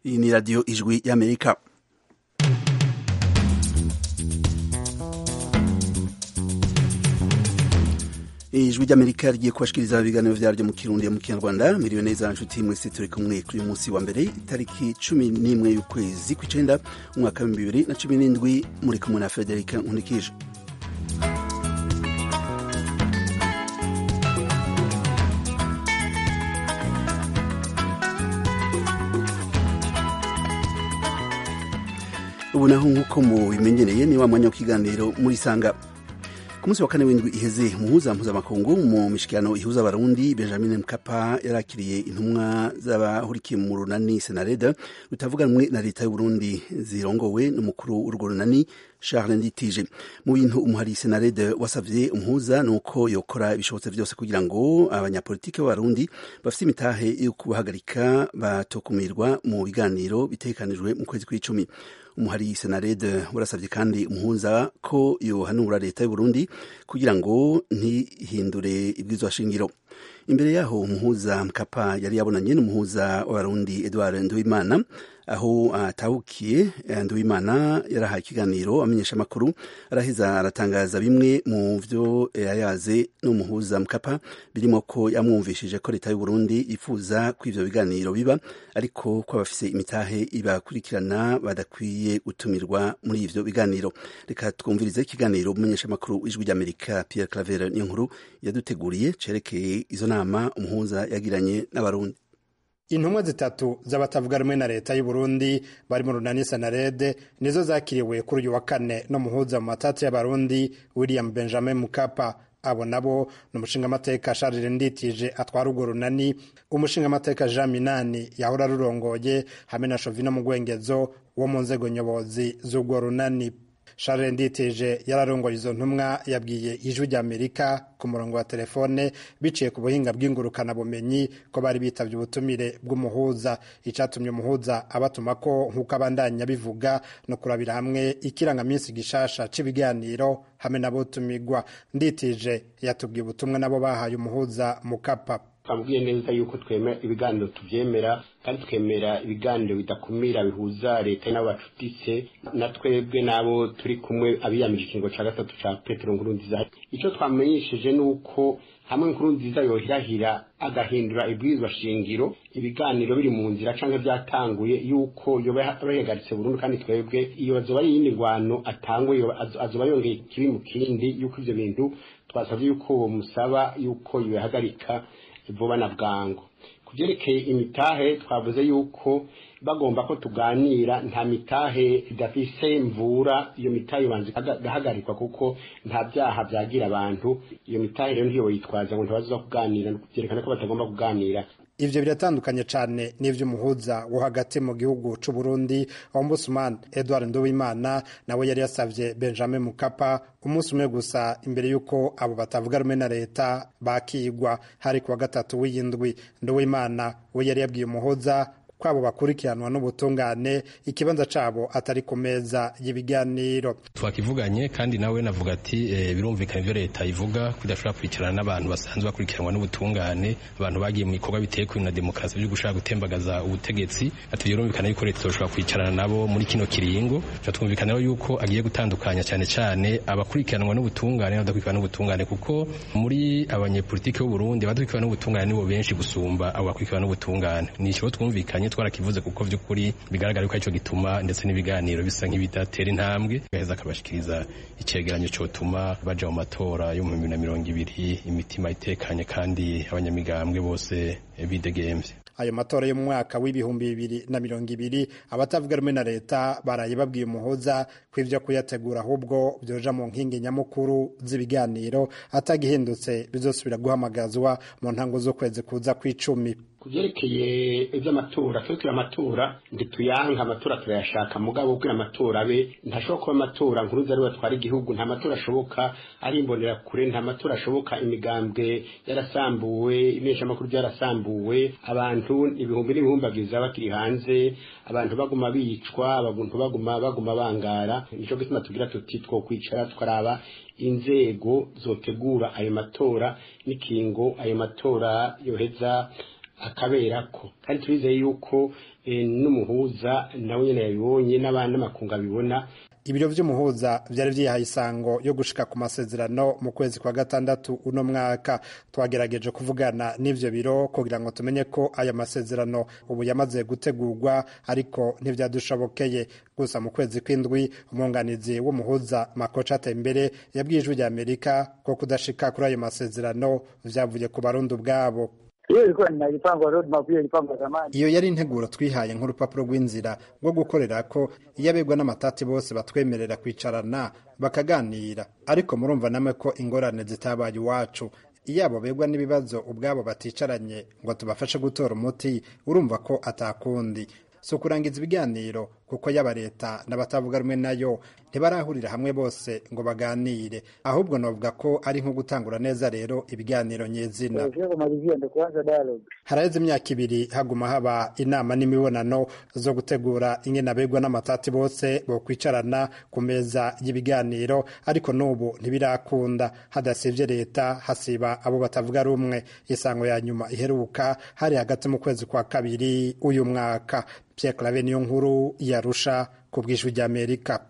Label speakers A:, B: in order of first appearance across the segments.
A: iyi ni radiyo ijwi y'amerika ijwi ry'amerika rigiye kubashikiriza ibiganiro vyaryo mu kirundi mu kinyarwanda miriwe neza nshuti mwese turi kumwe kuri uyu munsi wa mbere itariki cumi n'imwe y'ukwezi kw'icenda umwaka w'ibihumbi bibiri na cumi n'indwi muri kumwe na federika nkunikije ubu naho nk'uko mubimenyereye ni wa mwanya w'ikiganiro muri sanga ku munsi wa kane w'indwi iheze muhuza mpuzamakungu mu mishikirano ihuza abarundi benjamin mkapa yarakiriye intumwa z'abahurikiye mu runani senareda rutavuga rumwe na leta y'uburundi zirongowe n'umukuru w'urwo runani charles nditije mu bintu umuhari senarede wasavye umuhuza nuko yokora ibishobotse vyose kugira ngo abanyapolitike b'abarundi bafite imitahe yo kubahagarika batokumirwa mu biganiro bitegekanijwe mu kwezi kw'icumi umuhari senarede warasabye kandi umuhuza ko yohanura leta y'uburundi kugira ngo ntihindure ibwirizwa shingiro imbere yaho umuhuza mkapa yari yabonanye n'umuhuza w'abarundi edward nduwimana aho atahukiye nduwimana yarahaye ikiganiro amenyesha amakuru araheza aratangaza bimwe mu vyo yayaze n'umuhuza mkapa birimo ko yamwumvishije ko leta y'uburundi yifuza ko ivyo biganiro biba ariko ko abafise imitahe ibakurikirana badakwiye gutumirwa muri ivyo biganiro reka twumvirize ikiganiro umumenyesha amakuru w'ijwi ry'amerika pierre claver niyo nkuru yaduteguriye cerekeye izo nama umuhuza yagiranye n'abarundi
B: intumwa zitatu z'abatavuga rumwe na leta y'u Burundi bari mu runani sanarede nizo zakiriwe kuri uyu wa kane no muhuza mu matati y'abarundi William Benjamin Mukapa abo nabo ni umushingamateka Charles Nditije atwara urwo runani umushingamateka Jean Minani yahora rurongoye hamwe na Shovino Mugwengezo wo mu nzego nyobozi z'urwo runani Charles Nditije yararongoye izo ntumwa yabwiye ijwi ry'Amerika ku murongo wa telefone biciye ku buhinga bw'ingurukana bumenyi ko bari bitavye ubutumire bw'umuhuza icatumye umuhuza abatuma ko nk'uko abandanya bivuga no kurabira hamwe ikirangaminsi gishasha c'ibiganiro hamwe n'abotumigwa Nditije yatubwiye ubutumwa nabo bahaye umuhuza Mukapa
C: twambwiye neza yuko twemera ibiganiro tuvyemera kandi twemera ibiganiro bidakumira bihuza leta n'abacutise na twebwe n'abo turi kumwe abiyamije ikingo ca gatatu ca petero nkurunziza ico twamenyesheje nuko hamwe nkurunziza yohirahira agahindura ibwirizwa shingiro ibiganiro biri mu nzira canke vyatanguye yuko yoba bahagaritse burundu kandi twebwe iyo azoba ari iyindi ngwano atangwe azoba yongeye kibi mu kindi yuko ivyo bintu twasavye yuko musaba yuko yohagarika vuba na bwangu kuvyerekeye imitahe twavuze yuko bagomba ko tuganira nta mitahe idafise mvura iyo mitahe ibanza igahagarikwa kuko nta vyaha vyagira abantu iyo mitahe rero ntiyo yitwaza ngo ntibazoza kuganira vyerekana ko batagomba kuganira
B: ivyo biratandukanye cane n'ivy'umuhuza wo hagati mu gihugu c'u Burundi Ombudsman Edward Nduwimana nawe yari yasavye Benjamin Mukapa umunsi umwe gusa imbere y'uko abo batavuga rumwe na leta bakigwa hari kuwa gatatu w'iyindwi Nduwimana we yari yabwiye umuhuza kwabo bakurikiranwa n'ubutungane ikibanza cabo atari ku meza y'ibiganiro
D: twakivuganye kandi nawe navuga ati e, birumvikana ivyo leta ivuga kudashobora kwicarana n'abantu basanzwe bakurikiranwa n'ubutungane abantu bagiye mu bikorwa biteye kuri na demokarasi byo gushaka gutembagaza ubutegetsi ati birumvikana yuko leta izoshobora kwicarana nabo muri kino kiringo twumvikana yuko agiye gutandukanya cyane cyane abakurikiranwa n'ubutungane n'abadakurikiranwa n'ubutungane kuko muri abanyepolitike b'u Burundi abadakurikiranwa n'ubutungane nibo benshi gusumba abo bakurikiranwa n'ubutungane ni ikibazo twumvikanye twarakivuze kuko vy'ukuri bigaragara ko aricyo gituma ndetse n'ibiganiro bisa nk'ibidatera intambwe gaheza akabashikiriza icegeranyo cotuma baja mu matora yo mu bibiri na mirongo ibiri imitima itekanye kandi abanyamigambwe bose bidegemvye
B: ayo matora yo mu mwaka w'ibihumbi bibiri na mirongo ibiri abatavuga rumwe na leta baraye babwiye umuhuza ko ivyo kuyategura ahubwo vyoja mu nkingi nyamukuru z'ibiganiro atagihindutse bizosubira guhamagazwa mu ntango z'ukwezi kuza kw'icumi
C: kuvyerekeye ivy'amatora twebwe amatora ntituyanka amatora turayashaka mugabo kugira amatora abe ntashobora kuba amatora nkuruza ariwe atwara igihugu nta matora ashoboka ari imbonera kure nta matora ashoboka imigambwe yarasambuwe imeshamakuru byarasambuwe abantu ibihumbi n'ibihumbagiza bakiri hanze abantu baguma bicwa abantu baguma baguma bangara nico gituma tugira tuti two kwicara tukaraba inzego zotegura ayo matora n'ikingo ayo matora yoheza akaberako kandi turizeye yuko n'umuhuza nawe nyine yabibonye n'abandi n'amakungu abibona
B: ibiro vy'umuhuza vyari vyihaye isango yo gushika ku masezerano mu kwezi kwa gatandatu uno mwaka twagerageje kuvugana n'ivyo biro kugira ngo tumenye ko aya masezerano ubu yamaze gutegurwa ariko ntivyadushobokeye gusa mu kwezi kw'indwi umwunganizi w'umuhuza makoca atembere yabwiye ijwi rya amerika ko kudashika kuri ayo masezerano vyavuye ku barundi ubwabo
E: hiyo ilikuwa inajipangwa roadmap hiyo ilipangwa zamani.
B: iyo yari integuro twihaye nk'urupapuro rw'inzira rwo gukorera ko iyo abegwa n'amatati bose batwemerera kwicarana bakaganira ariko murumva namwe ko ingorane zitabaye iwacu iyo abo begwa n'ibibazo ubwabo baticaranye ngo tubafashe gutora umuti urumva ko atakundi si ukurangiza ibiganiro kuko yaba leta n'abatavuga rumwe nayo ntibarahurira hamwe bose ngo baganire ahubwo navuga ko ari nko gutangura neza rero ibiganiro nyezina
E: Kuelekea kumalizia ndio kuanza dialogue.
B: haraheze imyaka ibiri haguma haba inama n'imibonano zo gutegura ingene abegwa n'amatati bose bokwicarana ku meza y'ibiganiro ariko n'ubu ntibirakunda hadasivye leta hasiba abo batavuga rumwe isango ya nyuma iheruka hari hagati mu kwezi kwa kabiri uyu mwaka Pierre Claver niyo nkuru yarusha ku bw'ijwi ry'Amerika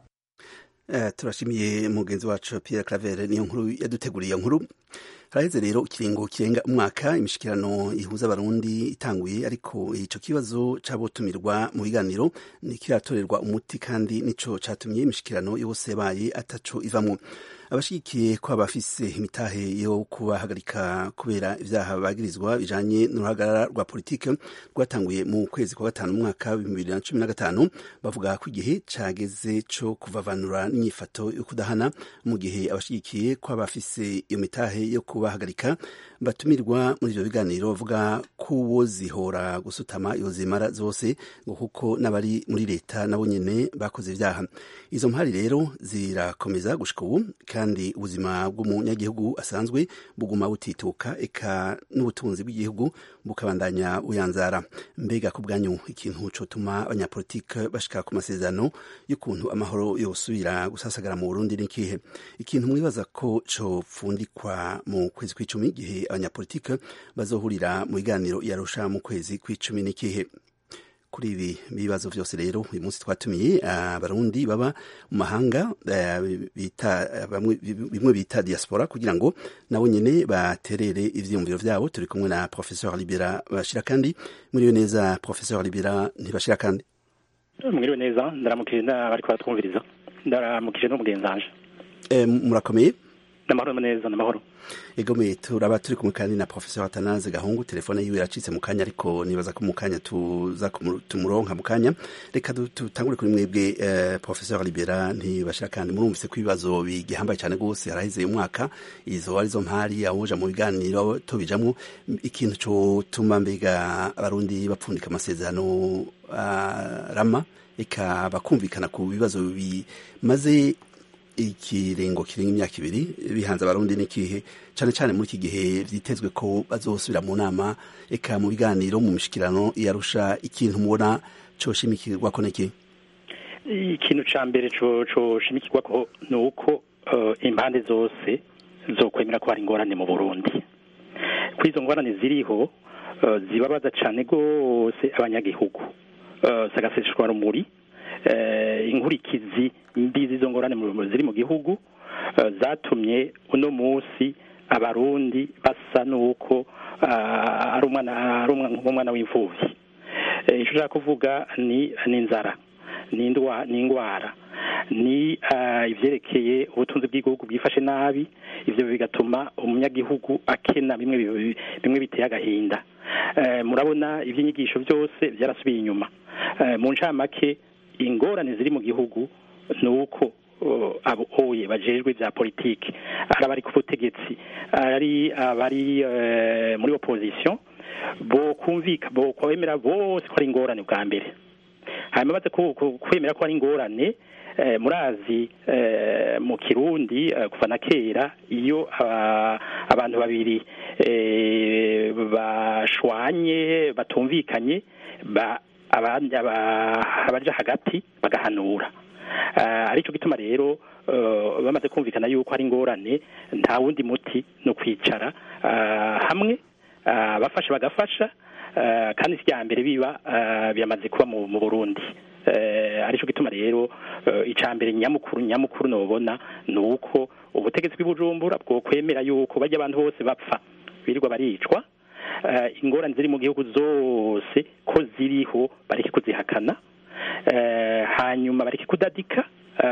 A: Eh, turashimiye mugenzi wacu Pierre Claver niyo nkuru yaduteguriye iyo nkuru haraheze rero ikiringo kirenga umwaka imishikirano ihuza abarundi itanguye ariko ico kibazo c'abotumirwa mu biganiro nikiratorerwa umuti kandi nico catumye imishikirano yose yabaye ataco ivamwo abashigikiye ko abafise imitahe yo kubahagarika kubera ivyaha bagirizwa bijanye n'uruhagarara rwa politike rwatanguye mu kwezi kwa gatanu umwaka w'ibihumbi bibiri na cumi na gatanu bavuga ko igihe cageze co kuvavanura n'inyifato yo kudahana mu gihe abashigikiye ko abafise iyo mitahe yo kubahagarika batumirwa muri ivyo biganiro bavuga ko uwo zihora gusutama iyo zimara zose ngo kuko n'abari muri leta nabo nyene bakoze ivyaha izo mpari rero zirakomeza gushika ubu kandi ubuzima bw'umunyagihugu asanzwe buguma butituka eka n'ubutunzi bw'igihugu bukabandanya buyanzara mbega ku bwanyu ikintu cotuma abanyapolitike bashika ku masezerano y'ukuntu amahoro yosubira gusasagara mu Burundi ni kihe ikintu mwibaza ko copfundikwa mu kwezi kw'icumi igihe abanyapolitike bazohurira mu biganiro yarusha mu kwezi kw'icumi ni kihe kuri ibi bibazo vyose rero uyu munsi twatumiye abarundi baba mu mahanga eh, bita bamwe bimwe bita diaspora kugira ngo nabo nyene baterere ivyiyumviro vyabo turi kumwe na professeur Libera bashira kandi muriyo neza professeur Libera ntibashira kandi
F: mwiriwe neza ndaramukije n'abariko baratwumviriza ndaramukije n'umugenzanje
A: eh, murakomeye
F: n'amahoro neza n'amahoro
A: egome turaba turi kumwe kandi na professeur Atanaze Gahungu telefone yiwe yacitse mu kanya ariko nibaza ko mu kanya tuza kumu- tumuronka mu kanya reka du- tutangure kuri mwebwe eh, professeur Libera ntibashira kandi murumvise ko ibibazo bigihambaye cyane gose haraheze umwaka izo arizo mpari awoja mu biganiro tubijamwo ikintu cotuma mbega abarundi bapfundika amasezerano ah, rama eka bakumvikana ku bibazo bimaze ikiringo kirenga imyaka ibiri bihanze abarundi n'ikihe cyane cyane muri iki gihe vyitezwe ko bazosubira mu nama eka mu biganiro mu mishikirano yarusha ikintu mubona coshimikirwako niki
F: ikintu ca mbere co coshimikirwako ni uko eh, impande zose zokwemera ko hari ingorane mu burundi kuri izo ngorane ziriho eh, zibabaza cane gose abanyagihugu Eh, sagaseseshwa rumuri eh, inkurikizi mbi z'izo ngorane mu- ziri mu gihugu eh, zatumye uno musi abarundi basa n'uko ah, ari umwana ari umwana nk'umwana w'imfuvyi Eh, ico ushaka kuvuga ni ni inzara ni indwa ni ingwara ni ah, ivyerekeye ubutunzi bw'igihugu bwifashe nabi ivyo bigatuma umunyagihugu akena bimwe bi- bimwe biteye agahinda Eh, murabona ivy'inyigisho byose vyarasubiye inyuma Eh, mu ncamake ingorane ziri mu gihugu ni uko uh, abo oye bajejwe vya politiki ari abari ku butegetsi ari abari eh, muri opposition bo kumvika bo kwemera bose ko ari ingorane bwa mbere hanyuma baze ku- ku- kwemera ko ari ingorane eh, murazi eh, mu kirundi eh, kuva na kera iyo aba- abantu babiri eh, bashwanye batumvikanye ba abandi aba- abaja hagati bagahanura uh, arico gituma rero uh, bamaze kumvikana yuko hari ingorane nta wundi muti no kwicara uh, hamwe uh, bafasha bagafasha eh, kandi si irya mbere biba eh, byamaze kuba mu mu burundi Eh, aricyo gituma rero eh, icya mbere nyamukuru nyamukuru nubona ni uko ubutegetsi bw'ibujumbura bwo kwemera yuko bajya abantu bose bapfa birirwa baricwa eh, ingorane ziri mu gihugu zose ko ziriho bareke kuzihakana eh, hanyuma bareke kudadika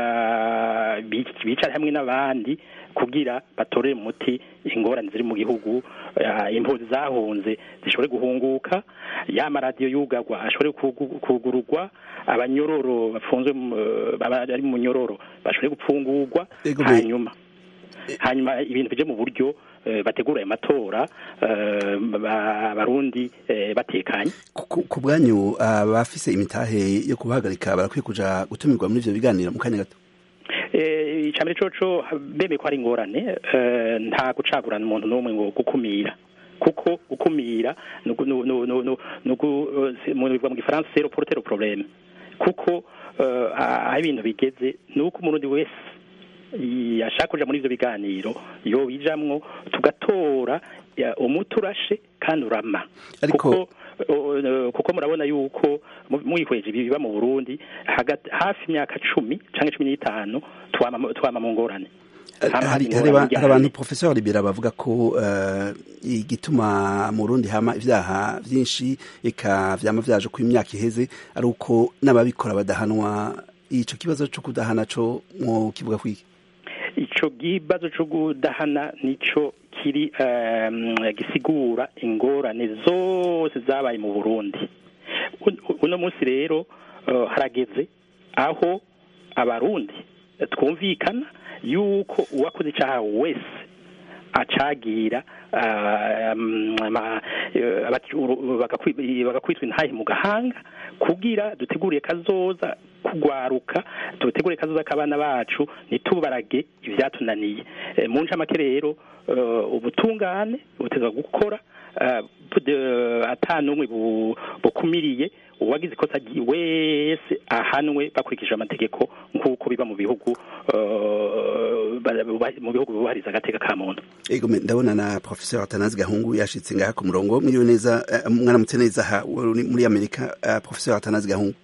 F: eh, bi- bicare hamwe n'abandi kugira batorere umuti ingorane ziri mu gihugu eh, impunzi zahunze zishobore guhunguka ya maradiyo yugagwa ashobore kugu- kugurugwa abanyororo bafunzwe mu- eh, baba- bari mu nyororo bashobore gupfungurwa
A: Ego, me-
F: hanyuma hanyuma ibintu bije mu buryo eh, bategura ayo matora eh, ba- abarundi eh, batekanye
A: ku ku bwanyu abafise imitahe yo kubahagarika barakwiye kuja gutumirwa muri ivyo biganiro mu kanya gato
F: Eh, icambere coco bemeye ko hari ingorane eh, nta gucagurana umuntu n'umwe ngo gukumira kuko gukumira nugu- nu- nu- nu- nu- nugu- eh, se- mu bivuga mu gifaransa zero porter problème kuko eh, aho ibintu bigeze ni uko umurundi wese yashaka kuja muri ivyo biganiro yobijamwo tugatora ya, umuti urashe kandi urama
A: Ariko-
F: kuko o- o- kuko murabona yuko mu- mwihweje ibi biba mu Burundi hagati hafi imyaka cumi canke cumi n'itanu twama twama mu ngorane Hama
A: hari
F: ingorane
A: hari aba-
F: ijyanye.
A: hari abantu professeur libera bavuga ko eh, igituma mu Burundi hama ivyaha vyinshi eka vyama vyaje ku imyaka iheze ari uko n'ababikora badahanwa ico kibazo co kudahana co mwo kivuga kwiki
F: ico kibazo co kudahana nico kiri um, gisigura ingorane zose zabaye mu Burundi Un- uno munsi rero uh, harageze aho abarundi twumvikana yuko uwakoze icaha wese acagira ah, um, ama- eh, abati- uru- bagakwi- bagakwitwa intahe mu gahanga kugira duteguriye kazoza kugwaruka dutegure kazoza k'abana bacu ntitubarage ivyatunaniye Eh, mu ncamake rero eh, ubutungane butezwa gukora eh, bude- ata n'umwe bu- bukumiriye uwagize ikosa ry- wese ahanwe bakurikije amategeko nk'uko biba mu bihugu eh, ba- ba- mu bihugu bubahiriza agateka ka muntu
A: ego me- ndabona na professeur Atanazi Gahungu yashitse ngaha ku murongo mwiriwe neza eh, mwaramutse neza ha uri muri Amerika eh, professeur Atanazi Gahungu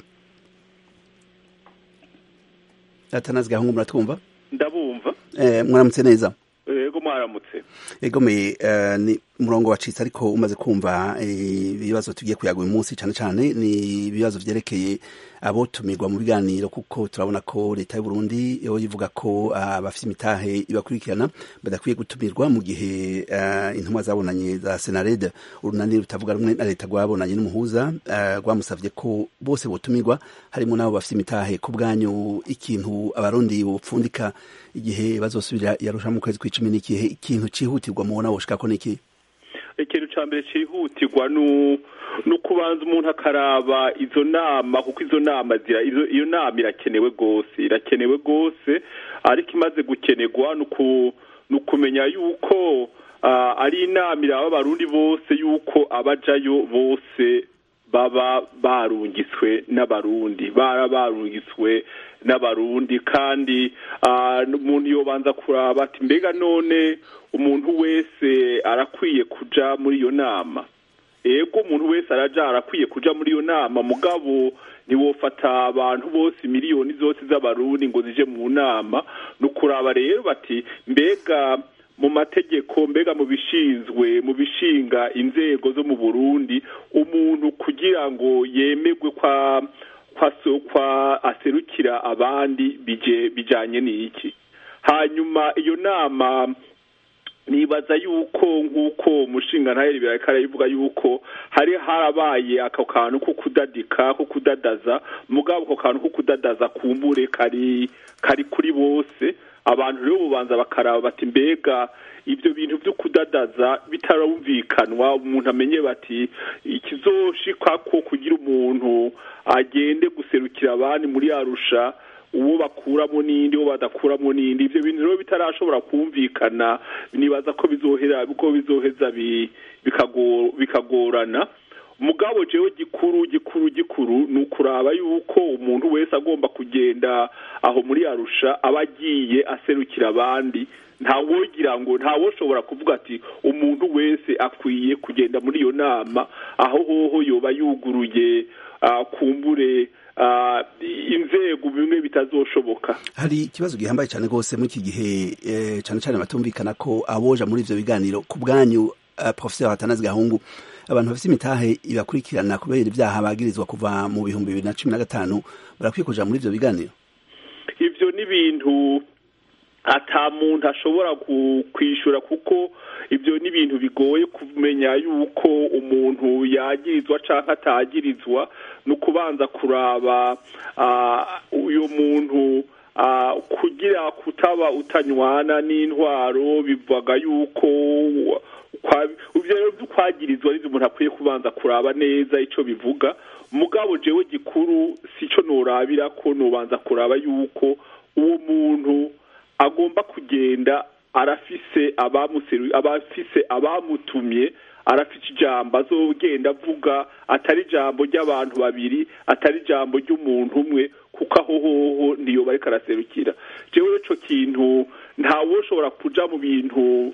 A: Atanazi Gahungu muratwumva
G: ndabumva
A: eh, mwaramutse neza
G: yego mwaramutse
A: egome uh, ni umurongo wacitse ariko umaze kumva ibibazo tugiye kuyaga uyu munsi cyane cyane ni ibibazo vyerekeye abotumirwa mu biganiro kuko turabona ko leta y'u Burundi yo ivuga ko abafite uh, imitahe ibakurikirana badakwiye gutumirwa mu gihe uh, intumwa zabonanye za Senared urunani rutavuga rumwe na leta rwabonanye n'umuhuza rwamusavye ko bose botumirwa harimo nabo bafite imitahe ku bwanyu ikintu abarundi bopfundika igihe bazosubira yarusha mu kwezi kw'icumi n'ikihe ikintu cihutirwa mubona woshika ko niki
G: ikintu ca mbere cihutirwa ni ukubanza umuntu akaraba izo nama kuko izo nama zira iyo nama irakenewe rwose irakenewe rwose ariko imaze gukenerwa ni ukumenya yuko ari inama iraba abarundi bose yuko abajayo bose baba barungiswe n'abarundi bara barungiswe n'abarundi kandi umuntu yobanza kuraba ati mbega none umuntu wese arakwiye kuja muri iyo nama ego umuntu wese araja arakwiye kuja muri iyo nama mugabo ntiwofata abantu bose miliyoni zose z'abarundi ngo zije mu nama ni ukuraba rero bati mbega mu mategeko mbega mu bishinzwe mu bishinga inzego zo mu burundi umuntu kugira ngo yemerwe kwa kwa aserukira abandi bijanye n'iki hanyuma iyo nama nibaza yuko nk'uko umushinga ntaheri birareka arayivuga yuko hari harabaye ako kantu ko kudadika ko kudadaza mugabo ako kantu ko kudadaza kumbure kari kari kuri bose abantu rero bubanza bakaraba bati mbega ibyo bintu byo kudadaza bitarumvikanwa umuntu amenye bati ikizoshika ko kugira umuntu agende guserukira abandi muri arusha uwo bakuramo n'indi uwo badakuramo n'indi ibyo bintu rero bitarashobora kumvikana nibaza ko bizohera ko bizoheza bikagorana mugabo jewe gikuru gikuru gikuru ni ukuraba yuko umuntu wese agomba kugenda aho muri arusha aba agiye aserukira abandi ntawogira ngo ntawoshobora kuvuga ati umuntu wese akwiye kugenda muri iyo nama aho hoho yoba yuguruye kumbure inzego bimwe bitazoshoboka
A: hari ikibazo gihambaye cyane rwose muri iki gihe cyane cyane batumvikana ko aboja muri ivyo biganiro ku bwanyu professeur Atanazi Gahungu abantu bafite imitahe ibakurikirana kubera ibyaha bagirizwa kuva mu bihumbi bibiri na cumi na gatanu barakwiye kuja muri ivyo biganiro
G: ivyo ni ibintu ata muntu ashobora kwishura kuko ibyo ni ibintu bigoye kumenya yuko umuntu yagirizwa cyangwa atagirizwa ni ukubanza kuraba uyu muntu kugira kutaba utanywana n'intwaro bivuga yuko ibyo rero by'ukwagirizwa ari umuntu akwiye kubanza kuraba neza icyo bivuga mugabo jewe gikuru si cyo norabira ko nubanza kuraba yuko uwo muntu agomba kugenda arafise abamuseru abafise abamutumye arafite ijambo azogenda avuga atari ijambo ry'abantu babiri atari ijambo ry'umuntu umwe kuko aho hoho niyo bariko araserukira jewe ico kintu ntawoshobora kuja mu bintu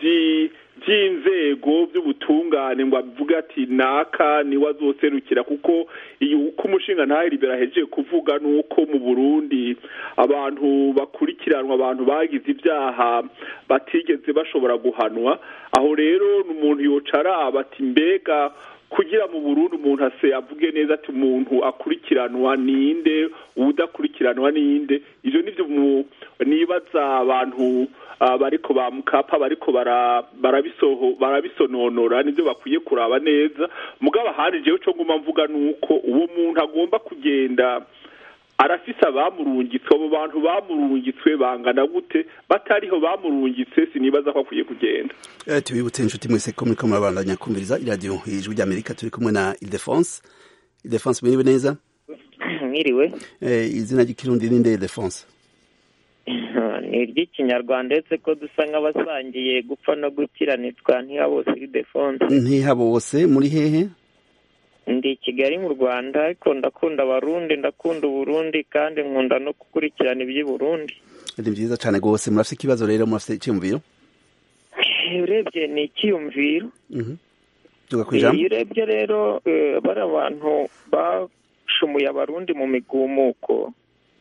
G: by'inzego by'ubutungane ngo avuge ati naka niwe azoserukira kuko iyo uko umushinga ntahe libera ahejeje kuvuga nuko mu burundi abantu bakurikiranwa abantu bagize ibyaha batigeze bashobora guhanwa aho rero ni umuntu yocara ati mbega kugira mu Burundi umuntu ase avuge neza ati umuntu akurikiranwa ninde udakurikiranwa ninde ivyo nivyo nibaza abantu bariko ba mukapa bariko barabisoho barabisononora nivyo bakwiye kuraba neza mugabo ahandi jewe co nguma mvuga nuko uwo muntu agomba kugenda arafise abamurungitswe abo bantu bamurungitswe bangana gute batariho bamurungitse sinibaza ko akwiye kugenda
A: tubibutse inshuti mwese ko muriko murabandanya kumviriza iradiyo ijwi ry'amerika turi kumwe na ildefonse ildefonse mwiriwe neza
H: mwiriwe
A: izina ry'ikirundi ni nde ildefonse
H: ni iry'ikinyarwanda uretse ko dusa nk'abasangiye gupfa no gukira nitwa ntihabose ildefonse
A: ntihabose muri hehe
H: ndi i kigali mu rwanda ariko ndakunda abarundi ndakunda uburundi kandi nkunda no gukurikirana iby'i burundi
A: ni byiza cyane rwose murafite ikibazo rero murafite icyiyumviro
H: urebye ni icyiyumviro
A: tugakwijamo
H: iyo urebye rero bari abantu bashumuye abarundi mu migumuko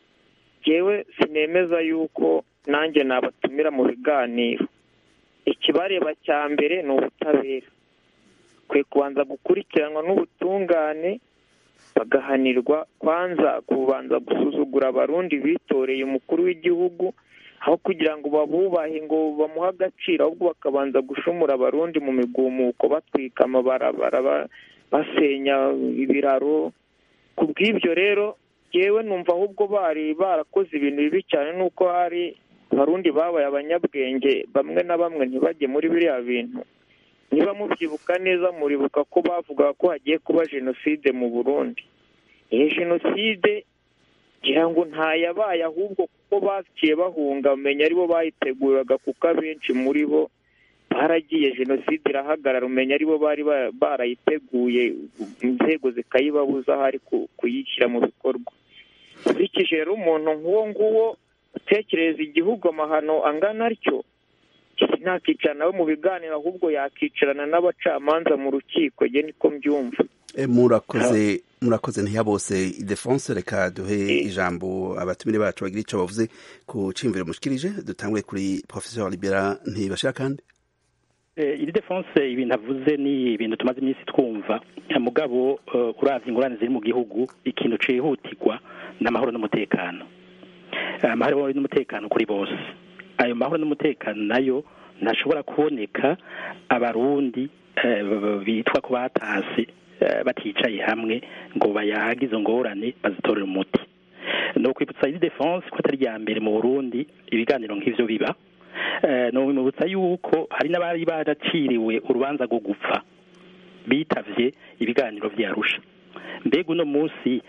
H: yewe sinemeza yuko nanjye nabatumira mu biganiro ikibareba cya mbere ni ubutabera kwe kubanza gukurikiranwa n'ubutungane bagahanirwa kwanza kubanza gusuzugura abarundi bitoreye umukuru w'igihugu aho kugira ngo babubahe ngo bamuhe agaciro ahubwo bakabanza gushumura abarundi mu migumuko batwika amabarabara basenya ibiraro ku bw'ibyo rero yewe numva ahubwo bari barakoze ibintu bibi cyane nuko hari abarundi babaye abanyabwenge bamwe na bamwe ntibajye muri biriya bintu niba mubyibuka neza muribuka ko bavugaga ko hagiye kuba jenoside mu burundi iyo jenoside ngira ngo ntayabaye ahubwo kuko baciye bahunga umenya aribo bayiteguraga kuko abenshi muri bo baragiye jenoside irahagarara umenya aribo bari barayiteguye inzego zikayibabuza ahari kuyishyira mu bikorwa ukurikije rero umuntu nk'uwo nguwo utekereza igihugu amahano angana atyo ntakicarana nawe mu biganiro ahubwo yakicarana n'abacamanza mu rukiko njye niko mbyumva
A: murakoze murakoze ntiyabose idefonse reka duhe ijambo abatumire bacu bagira icyo bavuze ku cyiyumviro mushikirije dutangwe kuri professeur libera ntibashira kandi
F: iri defonse ibintu avuze ni ibintu tumaze iminsi twumva mugabo uravye ingorane ziri mu gihugu ikintu cihutirwa n'amahoro n'umutekano amahoro n'umutekano kuri bose ayo mahoro n'umutekano nayo ntashobora kuboneka abarundi bitwa ko batasi baticaye hamwe ngo bayahage izo ngorane bazitorere umuti ni ukwibutsa iri defonse ko atari iya mbere mu burundi ibiganiro nk'ivyo biba ni umwibutsa yuko hari n'abari baraciriwe urubanza rwo gupfa bitavye ibiganiro vyarusha mbega uno munsi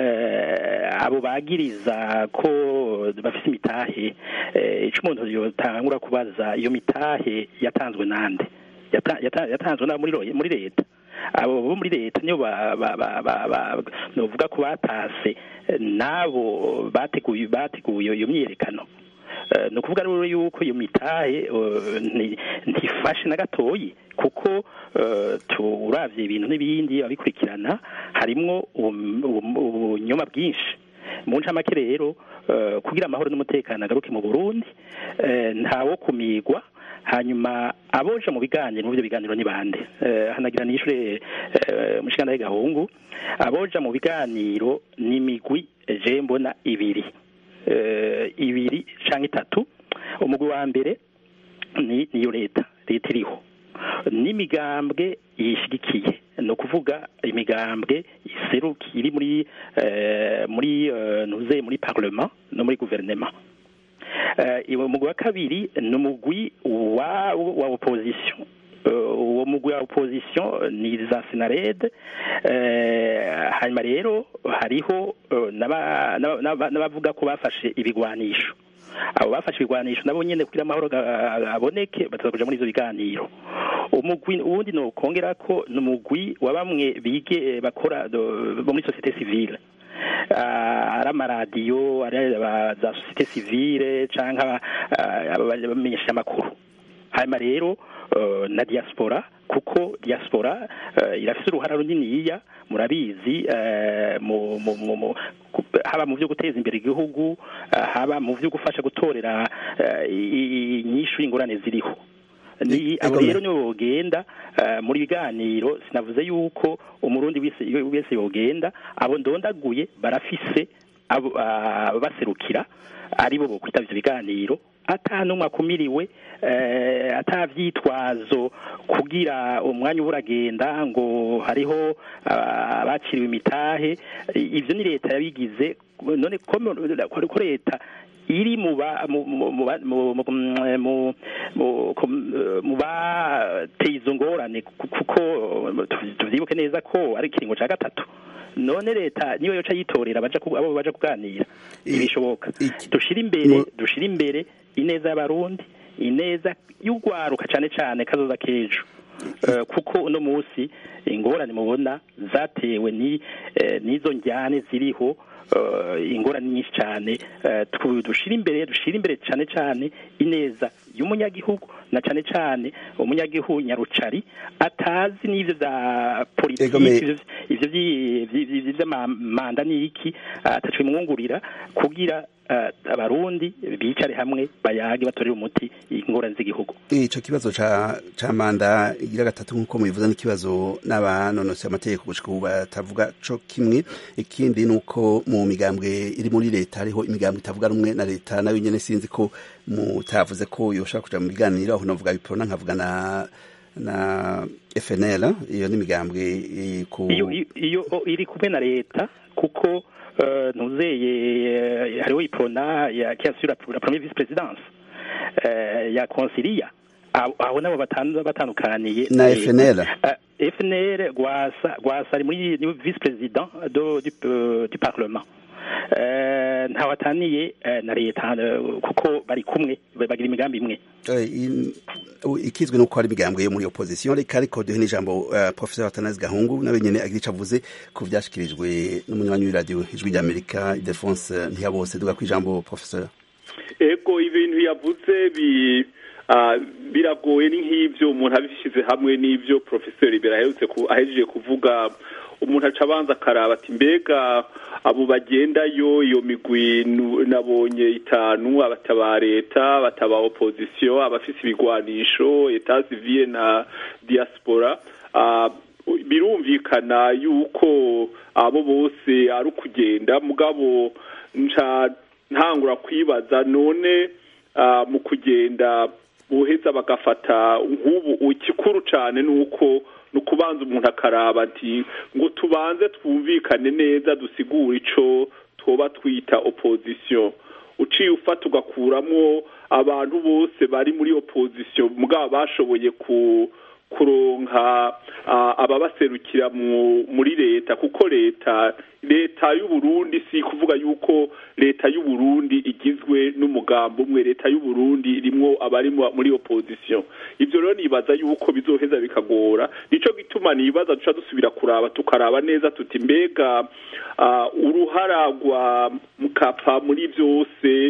F: abo bagiriza ko bafise imitahe ico umuntu yotangura kubaza iyo mitahe yatanzwe nande yatanzwe na muri leta abo bo muri leta niyo novuga ko batase n'abo bateguye bateguye iyo myiyerekano ni ukuvuga rero yuko iyo mitahe ntifashe na gatoyi kuko turabye ibintu n'ibindi abikurikirana harimwo ubunyoma bwinshi mu ncamake rero kugira amahoro n'umutekano agaruke mu burundi ntawo kumigwa hanyuma aboja mu biganiro mu byo biganiro ni bande hanagira nishure mushikana gahungu aboja mu biganiro ni migwi je mbona ibiri ibiri canke itatu umugwi wa mbere ni niyo leta leta iriho n'imigambwe yishigikiye ni ukuvuga imigambwe iseruki iri muri muri ntuze muri parlement no muri guverinema umugwi wa kabiri ni umugwi wa wa opposition uwo mugwi wa opposition ni za senarede hanyuma rero hariho n'abavuga ko bafashe ibigwanisho abo bafashe ibigwanisho nabo nyene kugira amahoro aboneke bataza kuja muri izo biganiro umugwi uwundi no kongera ko ni umugwi wa bamwe bige bakora bo muri societe civile ari amaradiyo ari za societe civile canke abamenyesha amakuru hanyuma rero na diaspora kuko diaspora irafise uruhara runiniya murabizi haba mu byo guteza imbere igihugu haba mu byo gufasha gutorera inyishu y'ingorane ziriho ni abo rero nibo bogenda muri biganiro sinavuze yuko umurundi wese yogenda abo ndondaguye barafise baserukira aribo bo kwitaba ivyo biganiro ata n'umwe akumiriwe atavyitwazo kugira umwanya uba uragenda ngo hariho abaciriwe imitahe ivyo ni leta yabigize none ko leta iri mu bateye izo ngorane kuko tuvyibuke neza ko ari ikiringo ca gatatu none leta niyo yoca yitorera abo baja kuganira ntibishoboka dushira imbere dushira imbere ineza y'abarundi ineza y'urwaruka cane cane kazoza k'ejo kuko uno munsi ingorane mubona zatewe n'izo njyane ziriho ingorane nyinshi cyane dushira imbere dushira imbere cyane cyane ineza y'umunyagihugu na cyane cyane umunyagihugu nyarucari atazi n'ivyo vya politiki ivyo vy'amamanda n'iki ataco bimwungurira kugira abarundi bicare hamwe bayage batorere umuti ingorane z'igihugu
A: ico kibazo ca ca manda igira gatatu nk'uko mubivuza n'ikibazo n'abanonosi amategeko gushika ubu batavuga co kimwe ikindi nuko mu migambwe iri muri leta hariho imigambwe itavuga rumwe na leta nayo nyene sinzi ko mutavuze ko yoshaka kuja mu biganiro aho navuga biprona nkavuga na na FNL iyo n'imigambwe
F: iyo iyo iri kumwe na leta kuko ntuzeye hariho iprona ya qui assure la première vice présidence ya consilia aho nabo batandukaniye
A: na FNL
F: FNL gwasa gwasa ari muri vice président do du parlement ntawataniye na leta kuko bari kumwe bagira imigambi imwe
A: ikizwe nuko hari imigambwe yo muri opposition reka ariko duhe n'ijambo professeur Atanazi Gahungu nawe nyene agira ico avuze ku vyashikirijwe n'umunywanyi w'iradiyo ijwi ry'Amerika Ildefonse Ntiyabose duga kwijambo professeur
G: ego ibintu yavuze bi biragoye ni nk'ivyo umuntu abishyize hamwe n'ivyo professeur Ibera aherutse ahejeje kuvuga umuntu aca abanza akaraba ati mbega abo bagendayo iyo migwi nabonye itanu abataba leta abataba opposition abafise ibigwanisho eta civile na diaspora birumvikana yuko abo bose ari ukugenda mugabo nca ntangura kwibaza none mu kugenda buheza bagafata nk'ubu ikikuru cyane ni uko ni ukubanza umuntu akaraba ati ngo tubanze twumvikane neza dusigure ico twoba twita opposition uciye ufata ugakuramo abantu bose bari muri opposition mugabo bashoboye ku kuronka ababaserukira muri leta kuko leta leta y'uburundi si kuvuga yuko leta y'uburundi igizwe n'umugambo umwe leta y'uburundi irimwo abari muri opposition ibyo rero nibaza yuko bizoheza bikagora nico gituma nibaza duca dusubira kuraba tukaraba neza tuti mbega uruhara rwa mukapa muri byose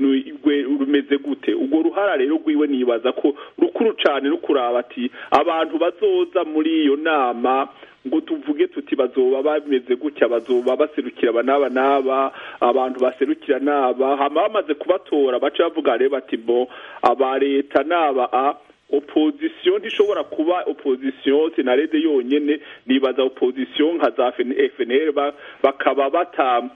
G: rumeze gute urwo ruhara rero rwiwe nibaza ko rukuru cyane no kuraba ati abantu bazoza muri iyo nama ngo tuvuge tuti bazoba bameze gutya bazoba baserukira aba n'aba n'aba abantu baserukira n'aba hama bamaze kubatora baca bavuga rero bati bo aba leta n'aba a opposition ntishobora kuba opposition sinarede yonyene nibaza opposition nka za FNL bakaba bata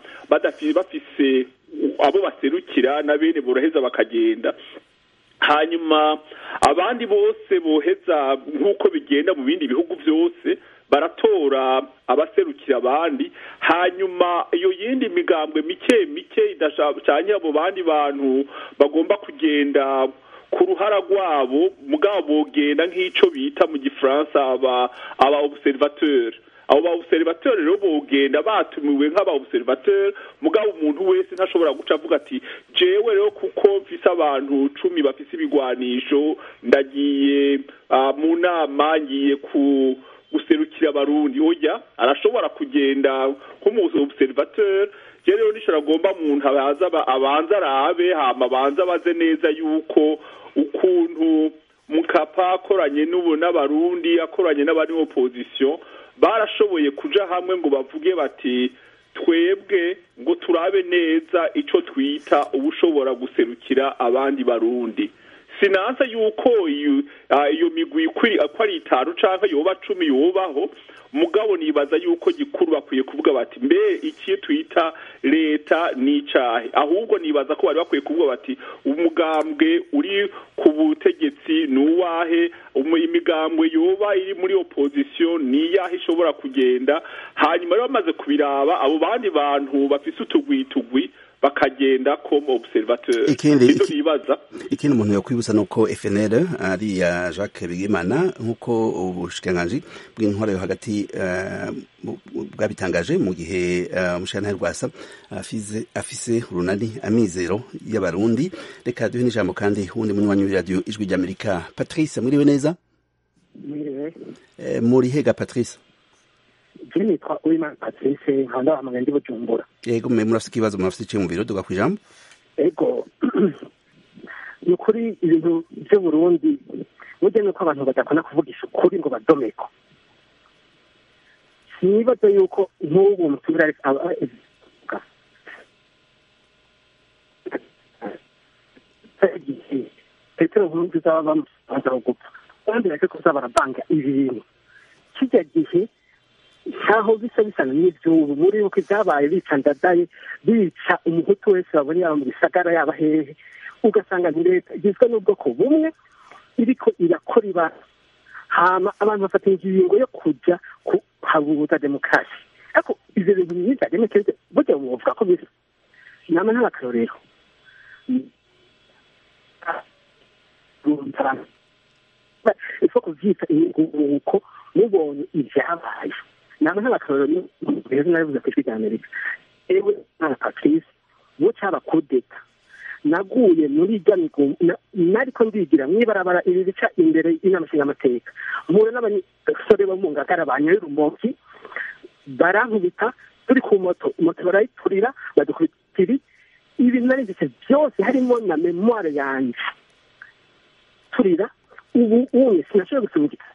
G: bafise abo baserukira na bene boroheza bakagenda hanyuma abandi bose boheza nk'uko bigenda mu bindi bihugu byose baratora abaserukira abandi hanyuma iyo yindi migambwe mike mike idashanye abo bandi bantu bagomba kugenda ku ruhara rwabo mugabo bogenda nk'ico bita mu gifaransa aba aba observateur abo ba observateur rero bogenda batumiwe nk'aba observateur mugabo umuntu wese ntashobora guca avuga ati jewe rero kuko mfise abantu cumi bafise ibigwanisho ndagiye uh, mu nama ngiye ku guserukira abarundi oya arashobora kugenda nk'umu observateur je rero nishobora agomba umuntu abaza abanza arabe hama abanza abaze neza yuko ukuntu mukapa akoranye n'ubu n'abarundi akoranye n'abari mu opposition barashoboye kuja hamwe ngo bavuge bati twebwe ngo turabe neza ico twita ubushobora guserukira abandi barundi sinanse yuko iyo migwi ko ari itanu canke yoba cumi yobaho mugabo nibaza yuko gikuru bakwiye kuvuga bati mbe iki twita leta n'icahe ahubwo nibaza ko bari bakwiye kuvuga bati umugambwe uri ku butegetsi ni uwahe imigambwe yoba iri muri opposition ni iyahe ishobora kugenda hanyuma rero bamaze kubiraba abo bandi bantu bafise utugwitugwi bakagenda comme observateur
A: ikindi
G: nibaza
A: ikindi umuntu yokwibutsa nuko FNL ari ya Jacques Bigimana nkuko ubushikiranganji bw'intwara yo hagati uh, bwabitangaje mu gihe umushana uh, rwasa afise afise urunani amizero y'abarundi reka duhe n'ijambo kandi wundi munywanyi wa radio ijwi ry'Amerika Patrice mwiriwe neza
I: mwiriwe
A: eh, muri hega Patrice
I: je nitwa uwimana patrice nkanda hamwe ndi bujumbura
A: yego mwe murafite ikibazo murafite iciye mu biro duga ku ijambo
I: ego ni ukuri ibintu by'uburundi burya nuko abantu badakunda kuvugisha ukuri ngo badomeko sinibaza yuko nk'ubu umutumire petero nkurunzi zaba bamusanza gupfa kandi reke kuza barabanga ibintu kijya gihe nkaho bisa bisana n'ivyubu muri uko ibyabaye bica ndadaye bica umuhutu wese babona yaba mu gisagara yaba hehe ugasanga ni leta igizwe n'ubwoko bumwe iriko irakora ibara hama abantu bafata ingingo yo kuja kuhabuza demokarasi ariko ivyo bintu myiza demokarasi burya wovuga ko bisa nama n'abakarorero ifo kuvyita uko mubonye ivyabaye nama nk'abakarorero rero nabivuze ku ijwi rya amerika ewe mwana patrice wo caba kudeta naguye muri irya migo nariko ndigira mw'ibarabara ibi bica imbere y'inama nshingamateka mpura n'abasore bo mu ngagara banyoye urumoki barankubita turi ku moto moto barayiturira badukubita ibi ibi narinditse byose harimo na memoire yanje turira ubu umwe sinashoboye gusoma igitabo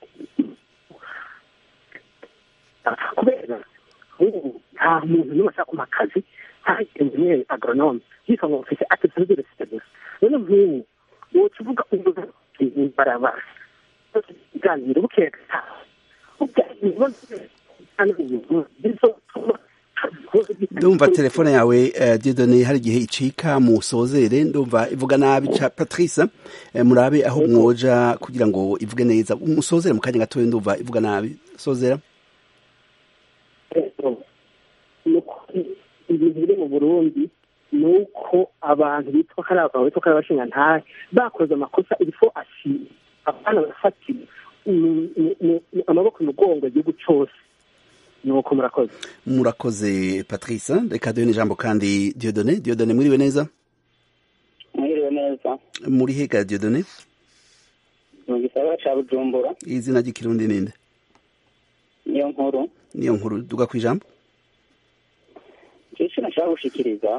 I: kubera ubu nta muntu n'umwe ashaka kumpa akazi nta enjeniyeri agronome yitwa ngo mfite atatu z'uresite gusa none nk'ubu woca uvuga ubwo barabara iganiro bukeye
A: ndumva telefone yawe uh, didone hari igihe icika musozere ndumva ivuga nabi ca patrice uh, murabe aho mwoja kugira ngo ivuge neza musozere mu kanya gatoya ndumva ivuga nabi sozera
I: ibintu biri mu burundi ni uko abantu bitwa ko ari abagabo bitwa ko ari abashingantahe bakoze amakosa irifo ashima abana barafatira ni- ni- ni- ni amaboko imugongo igihugu cyose nuko murakoze
A: murakoze patrice reka duhe n'ijambo kandi diodone diodone mwiriwe neza
J: mwiriwe neza
A: muri hega diodone
J: mu gisagara ca bujumbura
A: izina ry'ikirundi ninde
J: niyo nkuru
A: niyo nkuru duga ku ijambo
J: ico nashaka gushikiriza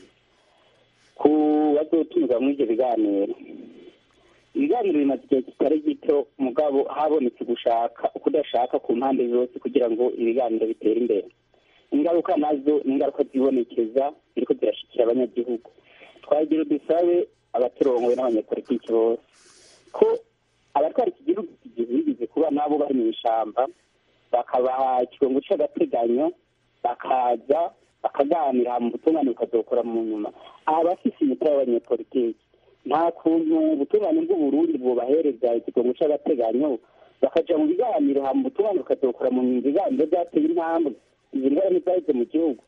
J: ku bazotumirwa muri ivyo biganiro ibiganiro bimaze igihe kitari gito mugabo habonetse gushaka ukudashaka ku mpande zose kugira ngo ibiganiro bitere imbere ingaruka nazo ni ingaruka zibonekeza ziriko zirashikira abanyagihugu twagira dusabe abaturongoye n'abanyapolitiki bose ko abatwara iki gihugu igihe bigeze kuba nabo bari mu ishamba bakabaha ikigongo c'agateganyo bakaza bakaganira mu butungane bukazokora mu nyuma abafise imitwe y'abanyepolitiki nta kuntu ubutungane bw'uburundi bubahereza ikigongo c'agateganyo bakaja mu biganiro hama ubutungane bukazokora mu nyuma ibiganiro byateye intambwe izi ngorane ntizaheze mu gihugu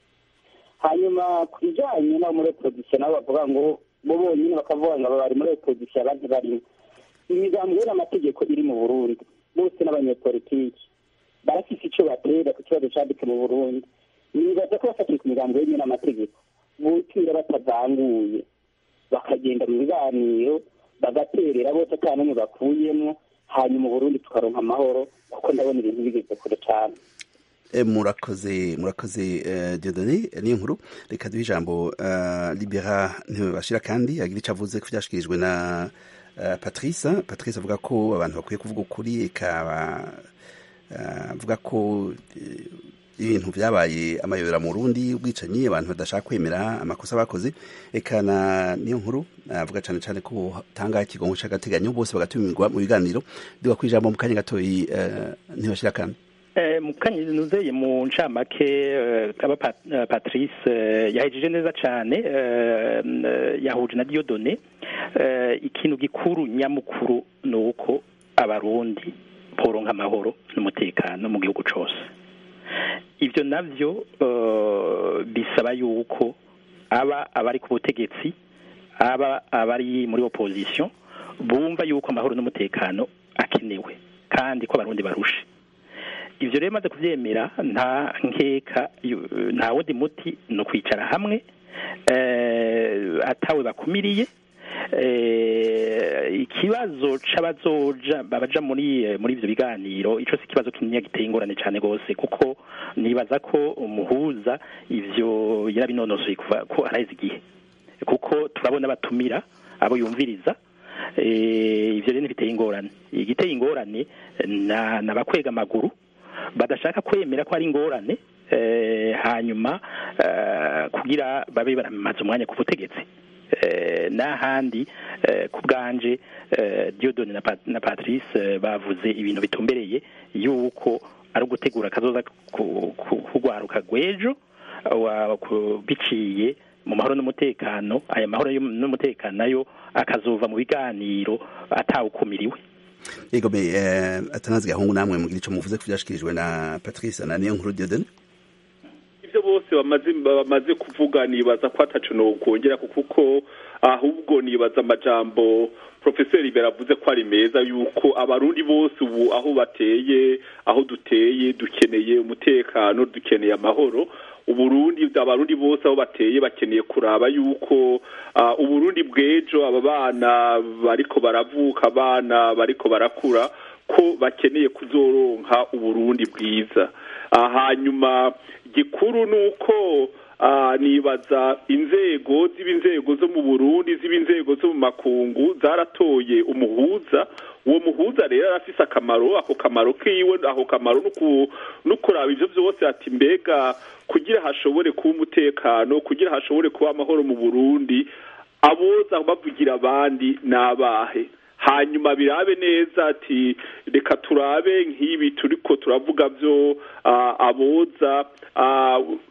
J: hanyuma ku bijanye n'abo muri opozisiyo nabo bavuga ngo bo bonyine bakavuga ngo aba bari muri opozisiyo abandi barimo imigambi n'amategeko iri mu burundi bose n'abanyepolitiki barafise ico batera ku kibazo caditse mu burundi nibaza ko bafatiye ku migambo yemewe n'amategeko butira batavanguye bakagenda mu biganiro bagaterera bose ata n'umwe bakuyemwo hanyuma uburundi tukaronka amahoro kuko ndabona ibintu bigeze kure cane
A: Eh, murakoze murakoze eh, diodone niyo nkuru reka duhe ijambo eh, libera ntibashira kandi agira ico avuze ko vyashikirijwe na eh, patrice patrice avuga ko abantu bakwiye kuvuga ukuri eka eh, avuga ko eh, ibintu vyabaye amayobera mu Burundi ubwicanyi abantu badashaka kwemera amakosa bakoze eka na niyo nkuru avuga cane cane ko tanga ikigongo c'agateganyo bose bagatumirwa mu biganiro duga kwijambo mu kanya gatoyi eh, ntibashira kandi
F: Eh, mu kanya nuzeye mu ncamake eh, kaba Pat- eh, patrice eh, yahejeje neza cane eh, eh, yahuje na diodone eh, ikintu gikuru nyamukuru ni uko abarundi boronka amahoro n'umutekano mu gihugu cose ivyo navyo eh, bisaba yuko aba abari ku butegetsi aba abari muri opposition bumva yuko amahoro n'umutekano akenewe kandi ko abarundi barushe ivyo rero maze kuvyemera nta nkeka yu- nta wundi muti ni ukwicara hamwe eh, atawe bakumiriye eh, ikibazo c'abazoja babaja muri eh, muri ivyo biganiro ico si ikibazo kinini giteye ingorane cane gose kuko nibaza ko umuhuza ivyo yarabinonosoye kuva ko araheze igihe kuko turabona batumira abo yumviriza eh, ivyo rero ntibiteye ingorane igiteye ingorane na nabakwega amaguru badashaka kwemera ko ari ingorane eh, hanyuma eh, kugira babe baramaze umwanya ku butegetsi eh, n'ahandi eh, ku bwanje eh, Dieudonne na, Pat- na Patrice eh, bavuze ibintu bitumbereye yuko ari ugutegura akazoza ku- ku- kugwaruka rw'ejo wa- ku- biciye mu mahoro n'umutekano aya mahoro yo- n'umutekano nayo akazova mu biganiro atawukumiriwe
A: yego me eh, atanazi gahungu namwe mugira ico muvuze ko vyashikirijwe na patrice na niyo nkuru diodone
G: ibyo bose bamaze bamaze kuvuga nibaza ko atacu nokongera kuko ahubwo nibaza amajambo profeseri beravuze ko ari meza yuko abarundi bose ubu aho bateye aho duteye dukeneye umutekano dukeneye amahoro uburundi abarundi bose aho bateye bakeneye kuraba yuko uh, uburundi bw'ejo aba bana bariko baravuka abana bariko barakura ko bakeneye kuzoronka uburundi bwiza uh, hanyuma gikuru nuko uh, nibaza inzego ziba inzego zo mu burundi ziba inzego zo mu makungu zaratoye umuhuza uwo muhuza rero arafise akamaro ako kamaro kiwe ako kamaro no kuraba ivyo vyose ati mbega kugira hashobore kuba umutekano kugira hashobore kuba amahoro mu burundi aboza bavugira abandi n'abahe hanyuma birabe neza ati reka turabe nk'ibi turiko turavuga byo aboza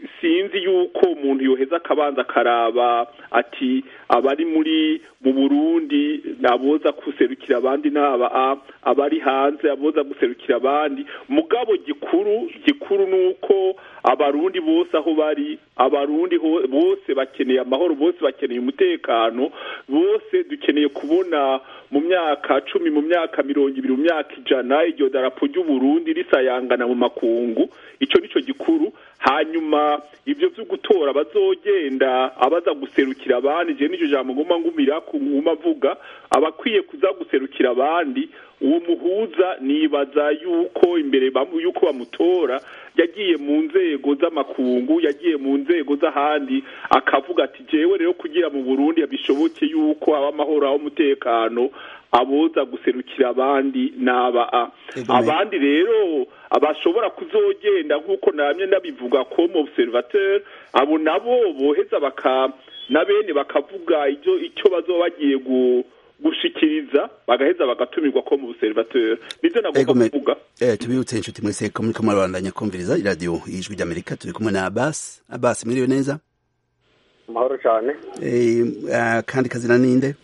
G: sinzi yuko umuntu yoheza akabanza akaraba ati abari muri mu burundi aboza guserukira abandi n'aba abari hanze aboza guserukira abandi mugabo gikuru gikuru ni uko abarundi bose aho bari abarundi bose bakeneye amahoro bose bakeneye umutekano bose dukeneye kubona mu myaka cumi mu myaka mirongo ibiri mu myaka ijana iryo darapo ry'uburundi risayangana mu makungu icyo nicyo gikuru hanyuma ibyo byo gutora bazogenda abaza guserukira abandi je n'icyo jambo nguma ngumira nguma avuga abakwiye kuza guserukira abandi uwo muhuza nibaza yuko imbere yuko bamutora yagiye mu nzego z'amakungu yagiye mu nzego z'ahandi akavuga ati jewe rero kugira mu burundi bishoboke yuko haba amahoro aho umutekano aboza guserukira abandi n'aba abandi rero abashobora kuzogenda nk'uko namye nabivuga comme observateur abo nabo boheza baka na bene bakavuga icyo icyo bazoba bagiye gushikiriza bagaheza bagatumirwa ko mu observateur nivyo nagomba kuvuga
A: eh tubibutse inshuti mwese ko muri kamwe barandanya kumviriza radio ijwi ry'Amerika turi kumwe na Abbas Abbas mwiriwe neza
K: amahoro cyane
A: eh uh, kandi kazina ninde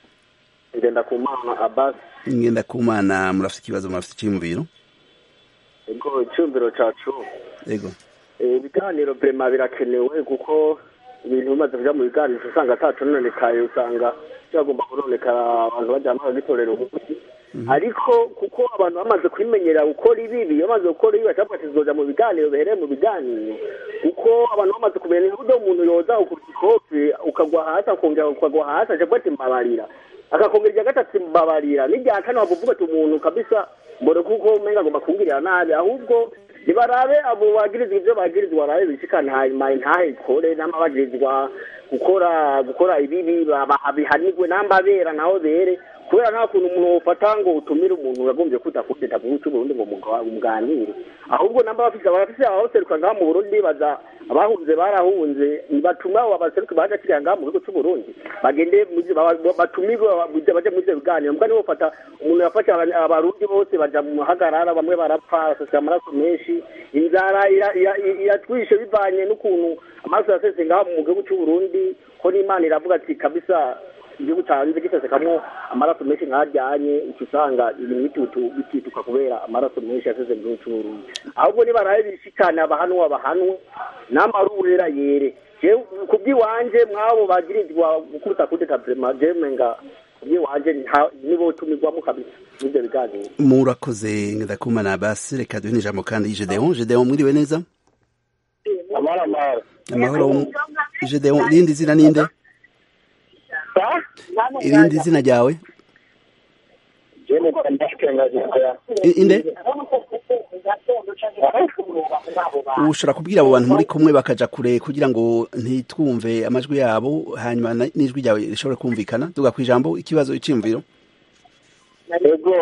K: ngenda ku mana Abbas
A: ngenda ku mana murafite ikibazo murafite icyumviro
K: ego icyumviro cacu
A: ego
K: ibiganiro vrema birakenewe kuko ibintu bimaze kuja mu biganiro usanga atacononekaye usanga byagomba kunonekara abantu bajyana bagagitorera umuti ariko kuko abantu bamaze kwimenyera gukora ibibi bamaze gukora ibi bashaka kizoja mu biganiro bihereye mu biganiro kuko abantu bamaze kumenya uburyo umuntu yoza ukubita ikofi ukagwa hasi akongera ukagwa hasi aje ati mbabarira akakongera irya gatatu mbabarira n'irya kane wavuga ati umuntu kabisa mbone kuko umenga agomba kungirira nabi ahubwo nibarabe abo bagirizwa ivyo bagirizwa barabe bishikane hanyuma intahe ikore n'amabagirizwa gukora gukora ibibi bihanirwe n'ambabera naho bere kubera nta kuntu umuntu wofata ngo utumire umuntu yagombye kuza kudeta mu gihugu cy'uburundi ngo muganire ahubwo namba bafise abafise abaseruka ngaha mu burundi baza abahunze barahunze batuma abo baseruka baje kiriya ngaha mu gihugu cy'uburundi bagende batumirwe baje muri ivyo biganiro mbwa nibo bafata umuntu yafashe abarundi bose baja mu muhagarara bamwe barapfa basesera amaraso menshi inzara iratwishe bivanye n'ukuntu amaraso yasese ngaha mu gihugu cy'uburundi ko n'imana iravuga ati kabisa igihugu cyanze gisesekamwo amaraso menshi nkajyanye uca usanga ibintu bitituka kubera amaraso menshi yaseze mu gihugu cy'uburundi ahubwo nibarabe bishikane abahanwa bahanwe n'amarurera yere ku bw'iwanje mwabo bagirizwa gukubita kudeta vrema jemenga kubw'iwanje nibo tumirwamo kabisa n'ivyo biganiro
A: murakoze ndakumana basi reka duhe n'ijambo kandi Gedeon Gedeon mwiriwe neza
K: amahoro amahoro
A: amahoro Gedeon rindi zina ninde irindi zina ryawe inde ushobora kubwira abo bantu muri kumwe bakaja kure kugira ngo ntitwumve amajwi yabo hanyuma n'ijwi ryawe rishobore kumvikana tuga ku ijambo ikibazo iciyumviro
L: ego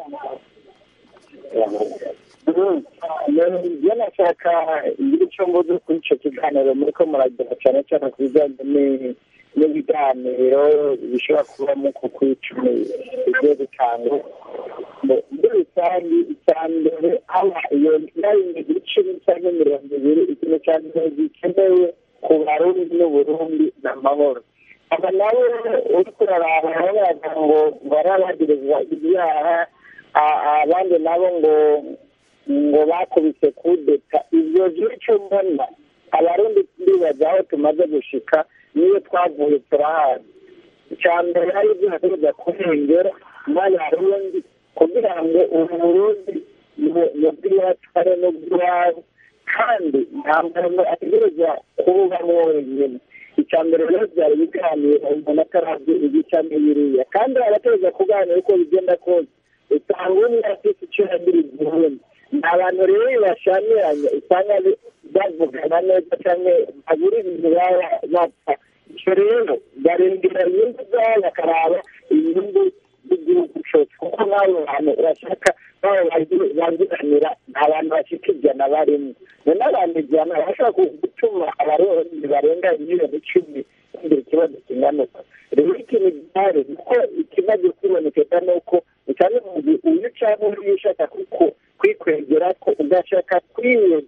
L: iyo nashaka ngira icyo mvuze kuri icyo kiganiro muri ko muragira cyane cyane ku bijyanye n'ibiganiro bishobora kubamo ku kwicumi bigiye bitanga muri rusange icya mbere haba iyo nayo icumi cyangwa mirongo ibiri ikintu cya mbere gikenewe ku barundi n'uburundi ni amahoro aba nabo uri kuraraba bavuga ngo barabagirizwa ibyaha abandi nabo ngo ngo bakubise kudeta ibyo by'icyo mbona abarundi ndibaza aho tumaze gushika niyo twavuye turahazi icya mbere ari ibyo hategereza kurengera n'abarundi kugira ngo ubu burundi mu bw'iwacu ari no bw'iwabo kandi nta muntu ategereza kububamo wenyine icya mbere rero byari biganiro umuntu atarazi igica n'ibiriya kandi abategereza kuganira uko bigenda kose usanga umwe afite icyo yagiriza ubundi ni abantu rero bashamiranye usanga bavugana neza cyangwa babura ibintu baba bapfa icyo rero barengera inyungu zabo bakaraba inyungu z'igihugu cyose kuko n'abo bantu bashaka baba bagiranira nta bantu bafite ijana barimo none abantu ijana bashobora gutuma abarundi barenga miliyoni icumi bagira ikibazo kinganuka rero ikintu gihari kuko ikibazo kibonekeka ni uko cyane uyu cyangwa uriya ushaka kuko kwikwegera ko ugashaka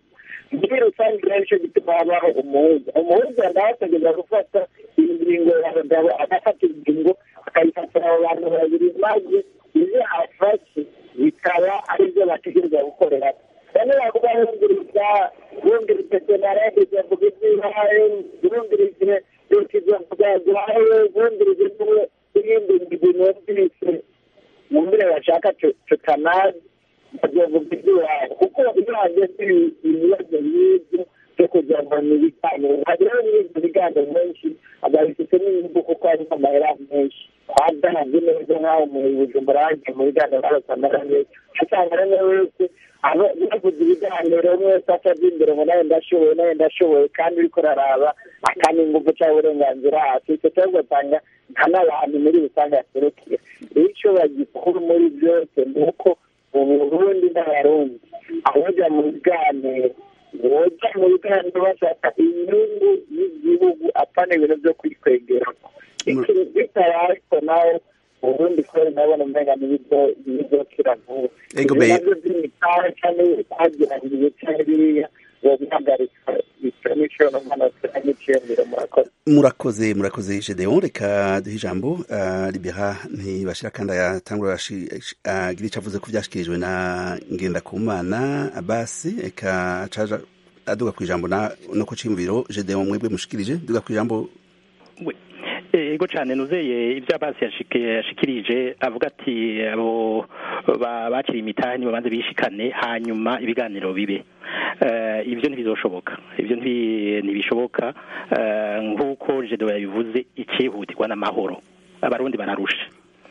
L: muri rusange rero nicyo gituma habaho umuhuza umuhuza nawe ategereza gufata ingingo y'abagabo agafata ingingo akayifatira abo bantu babiri maze ibyo afashe bikaba ari byo bategereza gukorera bamwe bavuga bumviriza bumviriza senarede izavuga iby'ibaye bumvirize leta izavuga guhaye bumvirize n'ibindi bintu numvise bumvire bashaka tutanazi bazavuga iby'iwawe kuko iyo hageze ibibazo nk'ibyo byo kugira ngo ni ibiganiro hagera n'ibindi biganiro menshi ababifite n'inyungu kuko harimo amahera menshi hadahabye neza nk'aho mu bujumbura hagiye mu biganiro barasamara neza usanga rero wese bavuze ibiganiro umwe wese atajya imbere ngo nawe ndashoboye nawe ndashoboye kandi uriko uraraba akana ingufu cyangwa uburenganzira hasi icyo kibazo ugasanga nta n'abantu muri rusange yaserukiye rero icyo bagikuru muri byose ni uko mu burundi n'abarundi abajya mu biganiro boja mu biganiro bashaka inyungu y'igihugu apana ibintu byo kwikwegerako bitabaye ariko nawe ubundi kubera ndabona umenga n'ibizokira vuba ibyo nabyo by'imitahe cyangwa twagiraniye cyangwa biriya bobihagarika icyo nico n'umanotera n'iciyumviro murakoze
A: murakoze murakoze gedeon reka duhe ijambo uh, libera ntibashira kandi ayatangura agira ico avuze ko vyashikirijwe na ngendakumana abasi eka caja aduga ku ijambo no ku ciyumviro gedeon mwebwe mushikirije duga ku ijambo
F: ego cyane nuzeye ibyo abasi yashikirije avuga ati abo bakiriye imitahe nibabanze bishikane hanyuma ibiganiro bibe ibyo ntibizoshoboka ibyo ntibishoboka nk'uko jedo yabivuze icyihutirwa n'amahoro abarundi bararushe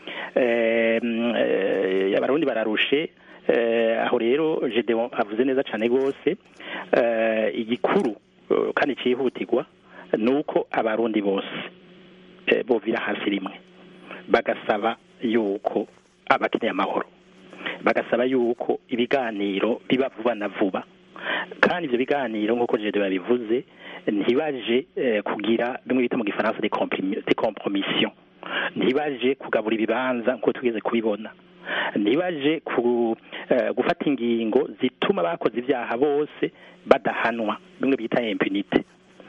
F: abarundi bararushe aho rero jedo avuze neza cyane rwose igikuru kandi cyihutirwa ni uko abarundi bose bovira hasi rimwe bagasaba yuko abakeneye amahoro bagasaba yuko ibiganiro biba vuba na vuba kandi ibyo biganiro nk'uko jedo yabivuze ntibaje kugira bimwe bita mu gifaransa de compromission ntibaje kugabura ibibanza nk'uko tugeze kubibona ntibaje gufata ingingo zituma abakoze ibyaha bose badahanwa bimwe bita impunite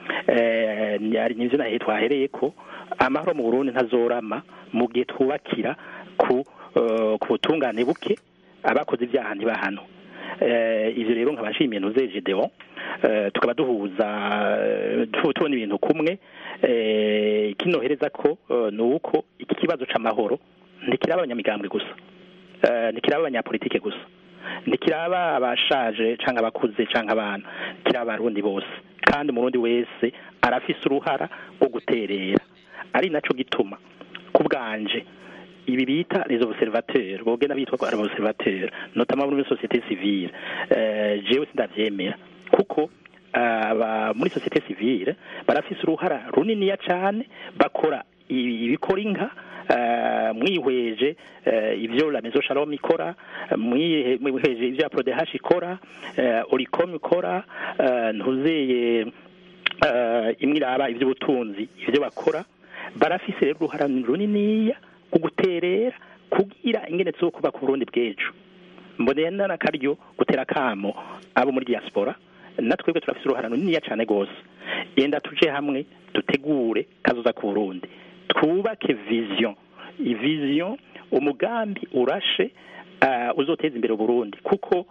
F: nibyo nahe twahereye ko amahoro mu burundi ntazorama mu gihe twubakira ku butungane buke abakoze ibyaha ntibahano ibyo rero nkaba nshimiye nuzeje deo tukaba duhuza tubona ibintu kumwe kinohereza ko ni uko iki kibazo c'amahoro ntikiraba abanyamigambwe gusa ntikiraba abanyapolitike gusa ntikiraba abashaje cyangwa abakuze cyangwa abana kiraba abarundi bose kandi umurundi wese arafise uruhara rwo guterera ari naco gituma ku bwanje ibi bita les observateurs bogenda bitwa ko ari observateurs notamment muri société civile euh, jewe sindavyemera kuko aba muri société civile barafise uruhara runiniya cane bakora ibikora inka mwihweje ibyo la maison shalom ikora mwihweje ibyo aprodehash ikora oricom ikora ntuzeye imwe iraba iby'ubutunzi ibyo bakora barafise rero uruhara runiniya ku guterera kugira ingene zo kuba ku burundi bw'ejo mboneye n'akaryo gutera akamo abo muri diaspora natwebwe turafise uruhara runiniya cyane rwose yenda tuje hamwe dutegure kazoza ku burundi twubake vision vision umugambi urashe uh, uzoteza imbere Burundi kuko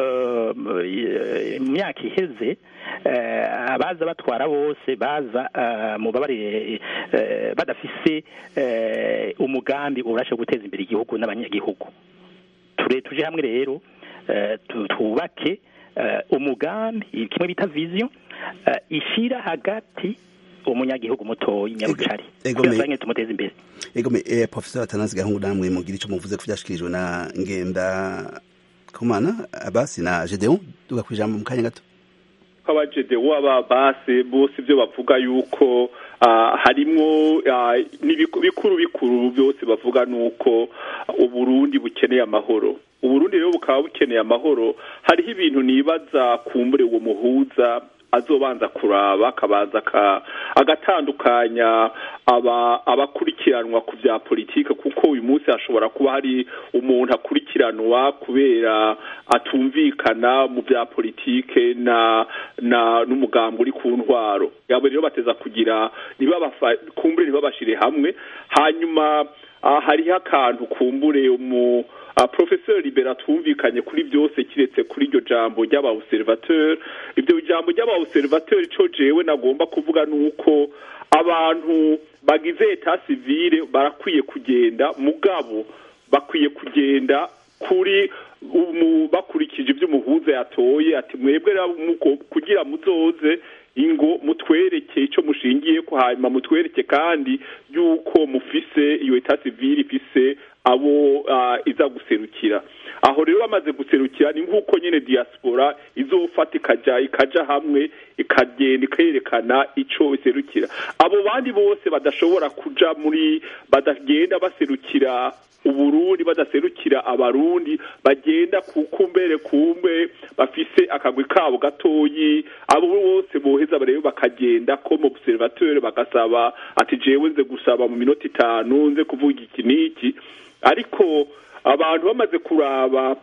F: mu myaka iheze abaza batwara bose baza mu babari badafise umugambi urashe guteza imbere igihugu n'abanyagihugu tuje hamwe rero twubake umugambi kimwe bita vision ishira hagati umunyagihugu mutoyi nyarucari kugira tumuteze imbere
A: egome eh, professeur atanazi gahungu namwe mugira ico muvuze ko vyashikirijwe na ngenda kumana abasi na gedeon duga kwijambo mu kanya gato
G: aba gedeon aba base bose ibyo bavuga yuko uh, harimwo uh, bikuru bikuru byose bavuga nuko uburundi bukeneye amahoro uburundi rero bukaba bukeneye amahoro hariho ibintu nibaza kumbure uwo muhuza azobanza kuraba akabanza agatandukanya abakurikiranwa ku bya politiki kuko uyu munsi hashobora kuba hari umuntu akurikiranwa kubera atumvikana mu bya politike na na n'umugambi uri ku ntwaro yabo rero bateza kugira ntibabafa kumbure ntibabashire hamwe hanyuma ah, hariho akantu kumbure umu Uh, professeur libera twumvikanye kuri byose kiretse kuri iryo jambo ry'aba observateur ibyo jambo ry'aba observateur ico jewe nagomba kuvuga nuko abantu bagize eta civile barakwiye kugenda mugabo bakwiye kugenda kuri umu bakurikije ibyo umuhuza yatoye ati mwebwe rero muko- kugira muzoze ingo mutwereke ico mushingiye ko hanyuma mutwereke kandi yuko mufise iyo eta civile ifise abo uh, iza guserukira aho rero bamaze guserukira ni nk'uko nyine diaspora izofata ikaja ikaja hamwe ikagenda ikerekana ico iserukira abo bandi bose badashobora kuja muri badagenda baserukira uburundi badaserukira abarundi bagenda kukumbere kumbe bafise akagwi kabo gatoyi abo bose boheza rero bakagenda ko mu observateur bagasaba ati jewe nze gusaba mu minota itanu nze kuvuga iki n'iki ariko abantu bamaze kuraba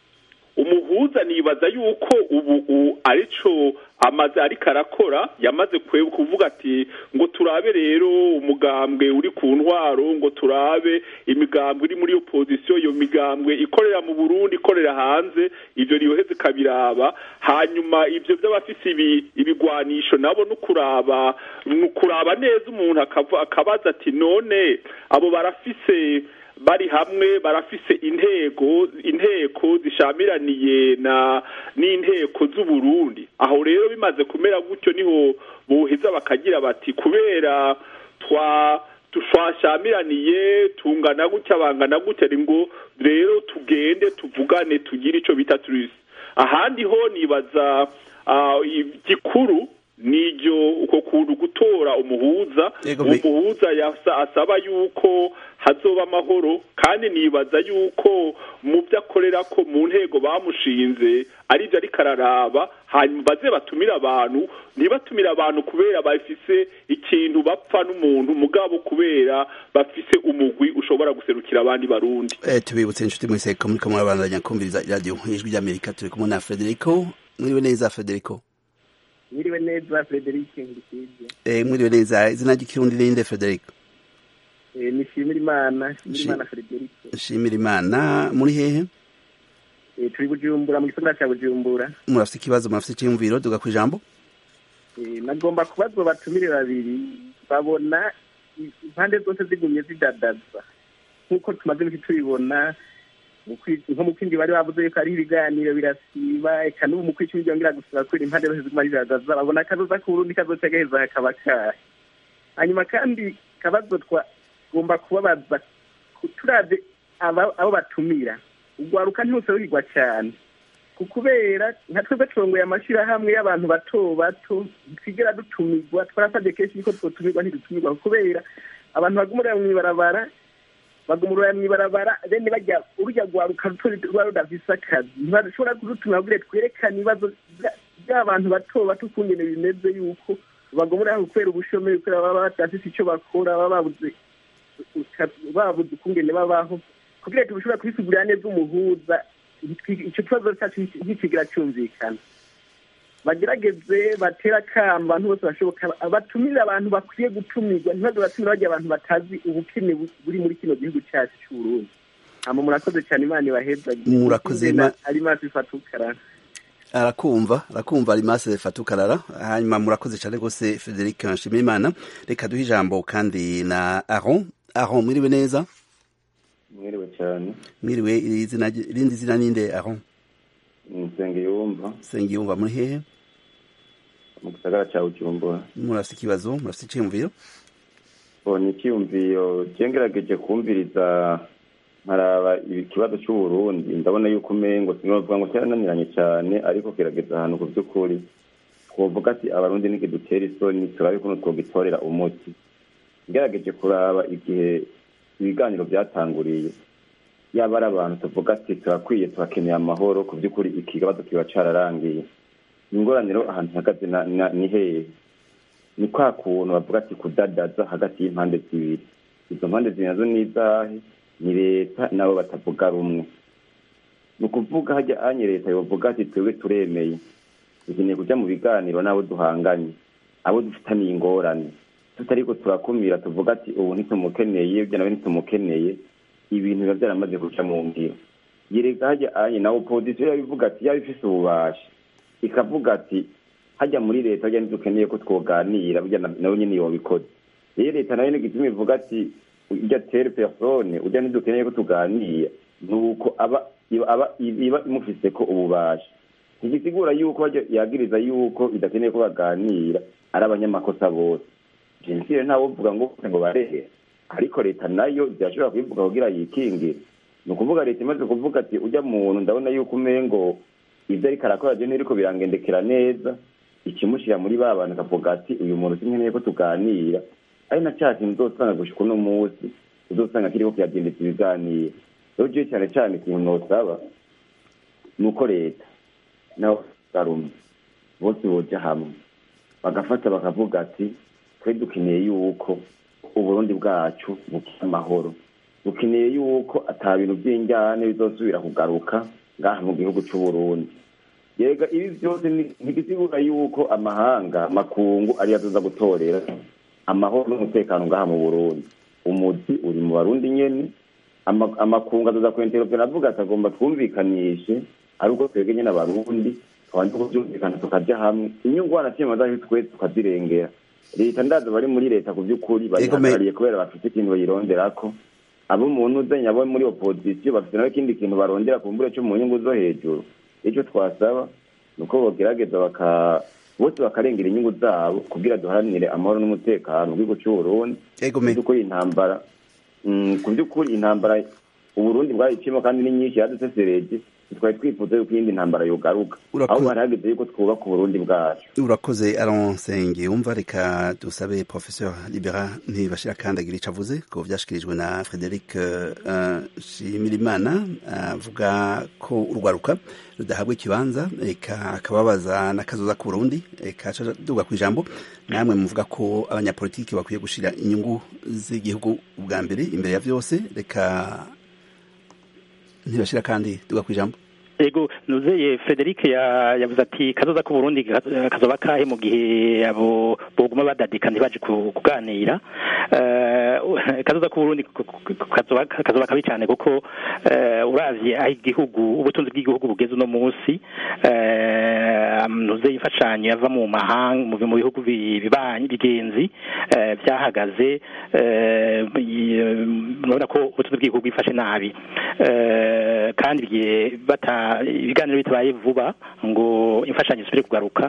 G: umuhuza nibaza yuko ubu u- arico amaze ariko arakora yamaze kwe- kuvuga ati ngo turabe rero umugambwe uri ku ntwaro ngo turabe imigambwe iri muri opposition iyo migambwe ikorera mu Burundi ikorera hanze ivyo riyoheze kabiraba hanyuma ivyo by'abafise ibi ibigwanisho nabo no kuraba no kuraba neza umuntu akava- akabaza ati none abo barafise bari hamwe barafise intego inteko zishamiraniye na n'inteko z'u Burundi aho rero bimaze kumera gutyo niho boheza bakagira bati kubera twa twashamiraniye tungana gutya bangana gutya ari ngo rero tugende tuvugane tugire ico bita turisi ahandi ho nibaza ah, igikuru niryo uko kuntu gutora umuhuza
A: Yego,
G: uwo
A: me-
G: muhuza yasa asaba yuko hazoba amahoro kandi nibaza yuko mu byo akorera ko mu ntego bamushinze ari byo ariko araraba hanyuma baze batumire abantu ntibatumire abantu kubera bafise ikintu bapfa n'umuntu mugabo kubera bafise umugwi ushobora guserukira abandi barundi
A: Eh, tubibutse inshuti mwese ko muriko murabandanya kumviriza radio ijwi ry'amerika turi kumwe na frederico mwiriwe neza frederico
M: mwiriwe neza frederic ngikije
A: eh, mwiriwe neza izina ry'ikirundi ninde frederico
M: Eh, nishimira imana shimira
A: Shi-
M: imana frederic
A: nshimira imana muri hehe
M: Eh, turi bujumbura mu gisagara cya bujumbura
A: murafise ikibazo murafise icyiyumviro duga ku ijambo
M: Eh, nagomba kubaza batumire babiri babona i- impande zose zigumye zidadaza nk'uko tumaze iminsi tubibona mu kwi- nko mu kwindi bari bavuze yuko ari ibiganiro birasiba eka n'ubu mu kwicumi byongera gusura kubera impande zose ziguma zidadaza babona akazoza k'uburundi kazoca gaheza kakaba kahe hanyuma kandi kabazo twagomba kubabaza ku- turavye aba- abo batumira urwaruka ntiruserukirwa cyane ku kubera nka twebwe turongoye amashirahamwe y'abantu bato bato twigera dutumirwa twarasabye kenshi yuko twotumirwa ntidutumirwa kubera abantu bagumurira mw'ibarabara bagumurira mw'ibarabara bene bajya urujya rwaruka ruto ruba rudafise akazi ntibashobora kudutumira kugira twerekane ibibazo bya- by'abantu bato bato ukungene bimeze yuko bagumurira kubera ubushomeri kubera baba badafise ico bakora baba babuze babuze ukungene babaho kugira tubishobora kubisigurira neza umuhuza icyo kibazo cyacu ntikigira cyumvikana bagerageze batera akamo abantu bose bashoboka batumire abantu bakwiye gutumirwa ntibaze batumire bajya abantu batazi ubukene bu- buri muri kino gihugu cyacu cy'uburundi hama murakoze cyane imana ibaheza
A: Murakoze, Ima-
M: ari maso ifata ukarara
A: arakumva arakumva arimase fatukarara hanyuma murakoze cyane rwose frederic nshimira imana reka duhe ijambo kandi na aron aron mwiriwe neza
N: mwiriwe cyane
A: mwiriwe izina irindi zina ninde aron
N: nsengiyumva
A: sengiyumva muri hehe
N: mu gisagara cya bujumbura
A: murafite ikibazo murafite icyiyumviro
N: mbonye icyiyumviro cyengerageje kumviriza nkaraba ikibazo cy'uburundi ndabona yuko umengo sinavuga ngo cyarananiranye cyane ariko kirageza ahantu ku by'ukuri twovuga ati abarundi ntigidutera isoni turabe kuno twogitorera umuti ngerageje kuraba igihe ibiganiro byatanguriye yaba ari abantu tuvuga ati turakwiye turakeneye amahoro ku by'ukuri iki kibazo kiba cyararangiye ingorane ahantu ihagaze na- na- ni hehe ni kwa kuntu bavuga ati kudadaza hagati y'impande zibiri izo mpande zibiri nazo ni izahe ni leta nabo batavuga rumwe ni ukuvuga hajya anye leta yovuga ati twebwe turemeye dukeneye kujya mu biganiro n'abo duhanganye abo dufitaniye ingorane tutariko turakumira tuvuga ati ubu ntitumukeneye ibyo nawe ntitumukeneye ibintu biba byaramaze guca mu ngiro yereka hajya anye na opozisiyo yabivuga ati yaba ifise ububasha ikavuga ati hajya muri leta hajya ntidukeneye ko twoganira burya nawe nyine yobikoze rero leta nayo nigituma ivuga ati ujya tere persone ujya ntidukeneye ko tuganira ni uko aba aba iba imufise ko ububasha ntigisigura yuko yagiriza yuko bidakeneye ko baganira ari abanyamakosa bose jenoside ntawe uvuga ngo ngo barehe ariko leta nayo zirashobora kubivuga kugira yikingire ni ukuvuga leta imaze kuvuga ati ujya muntu ndabona yuko umengo ibyo ariko arakora je ntiriko birangendekera neza ikimushyira muri ba bantu akavuga ati uyu muntu sinkeneye ko tuganira ari na cya kintu uzosanga gushika uno munsi uzosanga kiriko kiragendeza ibiganiro rero jewe cyane cyane ikintu nosaba ni uko leta naho barumwe bose boja hamwe bagafata bakavuga ati twe dukeneye yuko uburundi bwacu bukira amahoro dukeneye yuko ata bintu by'injyane bizosubira kugaruka ngaha mu gihugu c'uburundi yega ibi byose ntigisigura yuko amahanga makungu ariyo azoza gutorera amahoro n'umutekano ngaha mu burundi umuzi uri mu barundi nyene amakungu azoza kwenteropera avuga ati agomba twumvikanishe ari uko twebwe nyene abarundi twanje kuvyumvikana tukaja hamwe inyungu wanashima zacu twese tukazirengera leta ndazo bari muri leta ku by'ukuri barihagarariye kubera bafite ikintu bayironderako abo muntu uzanye abo muri opozisiyo bafite nawe ikindi kintu barondera ku mbure cyo mu nyungu zo hejuru icyo twasaba ni uko bogerageza baka bose bakarengera inyungu zabo kugira duharanire amahoro n'umutekano mu gihugu cy'uburundi by'ukuri intambara ku by'ukuri intambara uburundi bwayiciyemo kandi ni nyinshi yadusesereje twari twifuza yuko iyindi ntambara yogaruka ahubwo hari hageze yuko twubaka uburundi bwacu
A: urakoze aronsenge wumva reka dusabe professeur libera ntibashira kandi agira ico avuze ko vyashikirijwe na frederic shimirimana avuga ko urwaruka rudahabwa ikibanza eka akababaza n'akazoza ku burundi eka duga ku ijambo namwe muvuga ko abanyapolitiki bakwiye gushira inyungu z'igihugu ubwa mbere imbere ya vyose reka ntibashira kandi duga ku ijambo
F: ego nuzeye Frederic yavuze ati kazoza ku Burundi kazoba kahe mu gihe abo boguma badadika ntibaje kuganira kazoza ku Burundi kazoba kazoba kabi cyane kuko uravye aho igihugu ubutunzi bw'igihugu bugeze uno munsi nuzeye imfashanyo yava mu mahanga mu bihugu bibanyi bigenzi byahagaze murabona ko ubutunzi bw'igihugu bwifashe nabi kandi bata ibiganiro bitabaye vuba ngo imfashanyo isubire kugaruka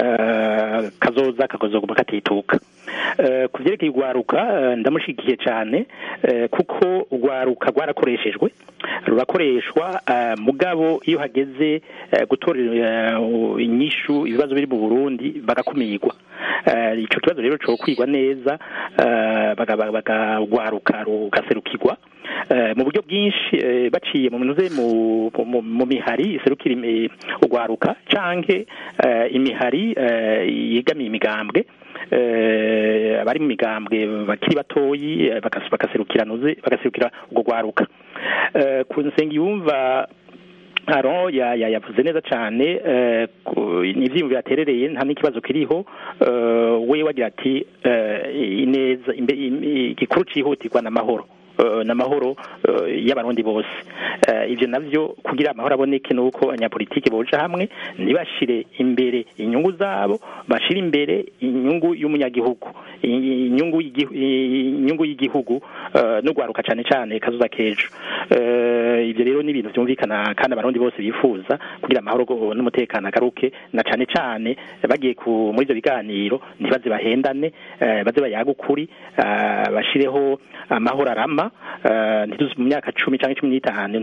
F: kazoza kakazoguma katituka ku byerekeye urwaruka ndamushigikiye cyane kuko urwaruka rwarakoreshejwe rurakoreshwa mugabo iyo hageze gutorera inyishu ibibazo biri mu burundi bagakumirwa icyo kibazo rero cyo kwigwa neza bagagwaruka rugaserukirwa mu buryo bwinshi baciye mu minuze mu mihari iserukira urwaruka canke imihari yegamiye imigambwe abari mu migambwe bakiri batoyi bagaserukira nuze bagaserukira urwo rwaruka ku nsenga yumva aro yavuze neza cyane ni ibyiyumviro yaterereye nta n'ikibazo kiriho we wagira ati ineza igikuru cyihutirwa n'amahoro n'amahoro y'abarundi bose ibyo navyo kugira amahoro aboneke nuko abanyapolitiki boja hamwe ntibashire imbere inyungu zabo bashire imbere inyungu y'umunyagihugu inyungu inyungu y'igihugu n'urwaruka cyane cyane kazuza kejo ibyo rero ni ibintu byumvikana kandi abarundi bose bifuza kugira amahoro n'umutekano agaruke na cyane cyane bagiye muri ibyo biganiro ntibaze bahendane baze bayaga ukuri bashireho amahoro arama ntituzi mu myaka cumi cyangwa cumi n'itanu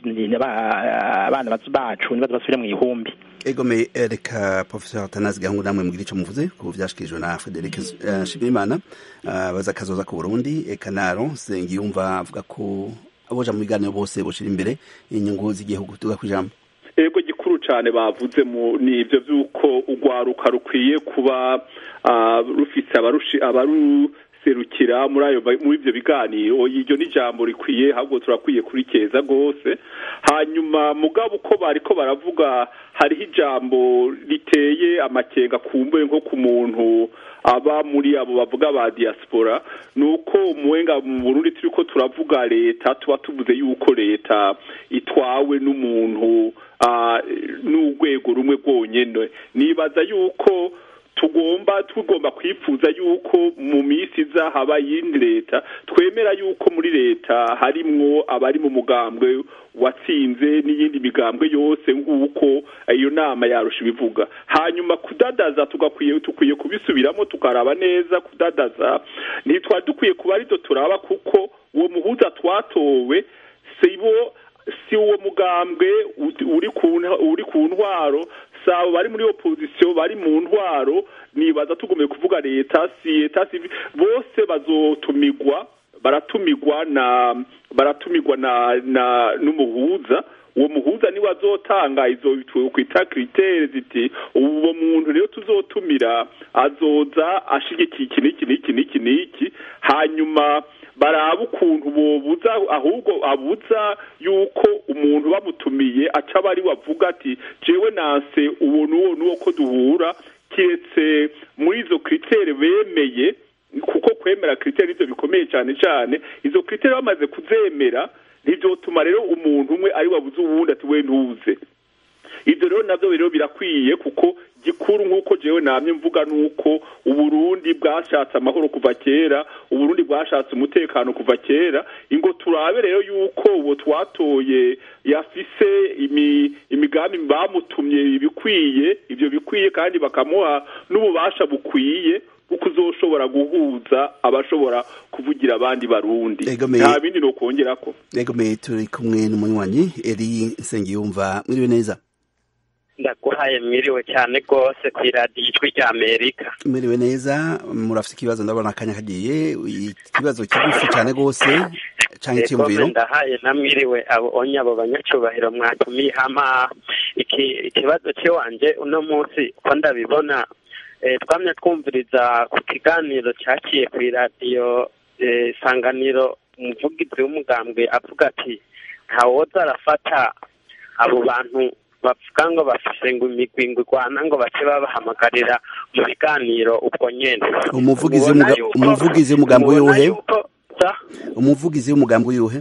F: abana bacu ntibaze basubire mu ihumbi
A: egome reka professeur Atanazi Gahungu namwe mugira ico muvuze ku vyashikirijwe na Frederic Shibimana baza kazoza ku Burundi eka naro Sengiyumva avuga ko aboja mu biganiro bose boshira imbere inyungu z'igihugu tuga kwijambo
G: ego gikuru cyane bavuze mu ni ibyo by'uko urwaruka rukwiye kuba rufise abarushi abaru kuduserukira muri ayo muri ibyo biganiro iryo ni ijambo rikwiye ahubwo turakwiye kurikeza rwose hanyuma mugabo uko bari ko baravuga hariho ijambo riteye amakenga kumbuye nko ku muntu aba muri abo bavuga ba diaspora ni uko umuwenga mu burundi turi ko turavuga leta tuba tuvuze yuko leta itwawe n'umuntu n'urwego rumwe rwonyine nibaza yuko tugomba tugomba kwifuza yuko mu minsi iza haba yindi leta twemera yuko muri leta harimwo abari mu mugambwe watsinze n'iyindi migambwe yose nk'uko iyo nama yarusha ibivuga hanyuma kudadaza tugakwiye tukwiye kubisubiramo tukaraba neza kudadaza ntitwari dukwiye kuba arizo turaba kuko uwo muhuza twatowe si bo si uwo mugambwe uri ku ntwaro sabo bari muri opposition bari mu ntwaro nibaza tugomeye kuvuga leta si leta si bose bazotumigwa baratumigwa na baratumigwa na na n'umuhuza uwo muhuza niwe azotanga izo kwita kritere ziti uwo muntu rero tuzotumira azoza ashigikiye iki n'iki n'iki n'iki n'iki hanyuma baraba ukuntu bobuza ahubwo abuza yuko umuntu bamutumiye aca bari wavuga ati jewe nanse uwo n'uwo n'uwo ko duhura kiretse muri izo kritere bemeye kuko kwemera kritere ivyo bikomeye cyane cyane izo kritere bamaze kuzemera ntivyotuma rero umuntu umwe ari wabuze uwundi ati we ntuze ivyo rero navyo rero birakwiye kuko gikuru nk'uko jewe namye mvuga nuko uburundi bwashatse amahoro kuva kera uburundi bwashatse umutekano kuva kera ingo turabe rero yuko uwo twatoye yafise imi, imigambi bamutumye ibikwiye ivyo bikwiye kandi bakamuha n'ububasha bukwiye kuko uzoshobora guhuza abashobora kuvugira abandi barundi nta bindi no kongerako
A: egomeye turi kumwe n'umunywanyi eri nsengiyumva mwiriwe neza
O: ndaguhaye mwiriwe cyane rwose ku iradiyo ijwi rya amerika
A: mwiriwe neza murafite ikibazo ndabona akanya kagiye ikibazo kigufi cyane rwose cyangwa icyumviro
O: ndahaye na mwiriwe abo onye abo banyacubahiro mwatumiye hama ikibazo cy'iwanje uno munsi uko ndabibona twamye twumviriza ku kiganiro cyaciye ku iradiyo isanganiro umuvugizi w'umugambwe avuga ati ntawoza arafata abo bantu bavuga ngo bafise ngo imigwi ngo igwana ngo bace babahamagarira mu biganiro ubwo nyene
A: umuvugizi umuvugizi w'umugambi w'uwuhe umuvugizi w'umugambi w'uwuhe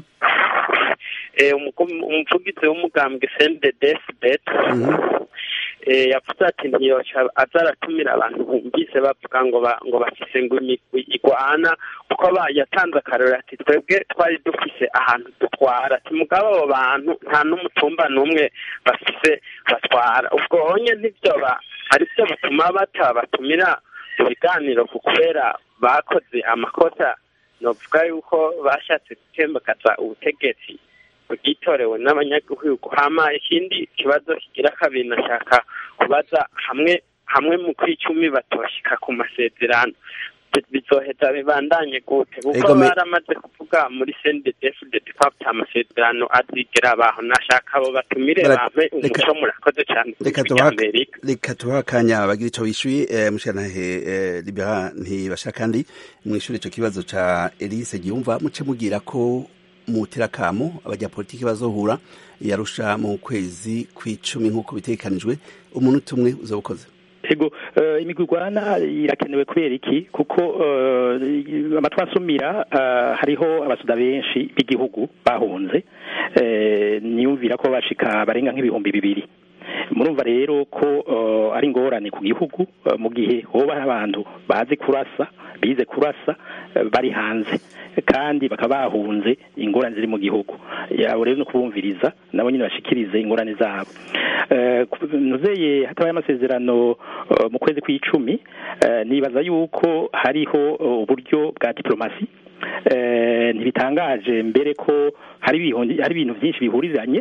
O: umuvugizi w'umugambwe sendedefdet yavuze ati ntiyoca aza aratumira abantu bumvise bavuga ngo ngo bafise ngo imigwi igwana kuko yatanze akarero ati twebwe twari dufise ahantu dutwara ati mugabo abo bantu nta n'umutumba n'umwe bafise batwara ubwo honye ntibyoba ari byo bituma batabatumira mu biganiro ku kubera bakoze amakosa novuga yuko bashatse gutembagaza ubutegetsi bwitorewe n'abanyagihugu hama ikindi kibazo kigira kabiri nashaka kubaza hamwe hamwe mu kwicumi batoshika ku masezerano bizoheza bibandanye gute kuko baramaze kuvuga muri sendedefudede ko ata amasezerano azigera abaho nashaka abo batumire bampe umuco murakoze cyane
A: reka tuha akanya bagira ico wishuye mushanahe libera ntibasha kandi mwishuri ico kibazo ca elise giyumva muce mugira ko muterakamo abanyapolitiki bazohura yarusha mu kwezi kw'icumi nk'uko bitegekanijwe umuntu umwe uzobukoze
F: ego imigwi igwana irakenewe kubera iki kuko amatwi asumira hariho abasuda benshi b'igihugu bahunze niyumvira ko bashika barenga nk'ibihumbi bibiri murumva rero ko ari ingorane ku gihugu mu gihe hoba abantu bazi kurasa bize kurasa bari hanze kandi bakaba bahunze ingorane ziri mu gihugu yabo rero no kubumviriza nabo nyine bashikirize ingorane zabo nuzeye hatabaye amasezerano mu kwezi kw'icumi nibaza yuko hariho uburyo bwa diplomasi ntibitangaje mbere ko hari ibintu byinshi bihurizanye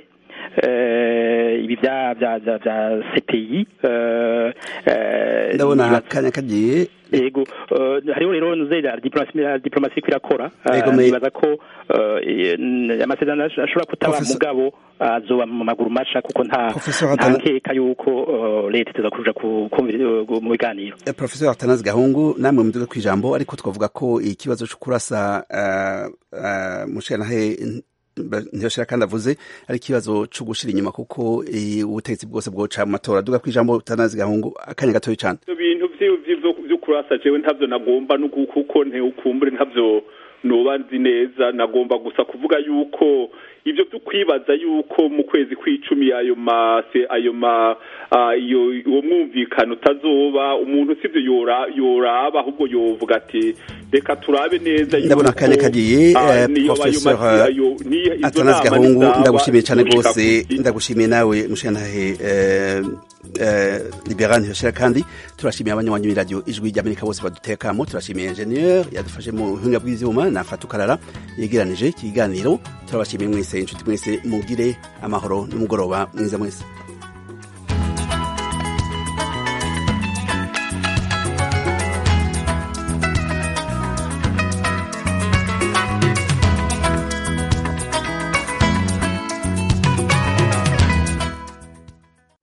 F: eh, ibi bya bya bya bya CPI eh, eh,
A: ndabona
F: nibaza-
A: akanya kagiye
F: yego eh, hariho rero nuzera diplomasi ya diplomasi iriko irakora eh,
A: Yego, me-
F: nibaza ko eh, n- amasezerano ash- ashobora kutaba
A: Professor-
F: mugabo azoba mu maguru masha kuko nta
A: Professor
F: nta
A: Hatana-
F: nkeka yuko eh, leta iteza kuja ku- kumvira eh, mu biganiro
A: Eh, Professor Atanazi Gahungu namwe muduga ku ijambo ariko twavuga ko ikibazo cyo kurasa uh, uh, mushanahe ntiyoshira kandi avuze ari ikibazo cyo gushira inyuma kuko eh, ubutegetsi bwose bwoca mu matora duga ku ijambo Atanazi Gahungu akanya gatoya cyane
G: ibyo bintu vyi- vyi- vyo vyo kurasa jewe ntavyo nagomba nuku- kuko nteukumbure ntavyo noba nzi neza nagomba gusa kuvuga yuko ivyo vyo kwibaza yuko mu kwezi kw'icumi ayo ma se ayo ma ah, iyo uwo mwumvikano utazoba umuntu sivyo yora yoraba ahubwo yovuga ati reka turabe neza
A: ndabona akanya kagiye
G: ah,
A: eh,
G: niyo ayo
A: Professor
G: masi- ayo- niyo izo
A: Atanazi
G: nama
A: Gahungu
G: nizaba
A: ndagushimiye cyane
G: gushika
A: rwose
G: ku-
A: ndagushimiye nawe mushanahe eh, eh, Liberal ntiyoshira kandi turashimiye abanywanyi b'iradiyo ijwi ry'Amerika bose badutekamo turashimiye ingenieur yadufashe mu buhinga bw'ivyuma na Fatukarara yegeranije ikiganiro turabashimiye mwese inshuti mwese mugire amahoro n'umugoroba mwiza mwese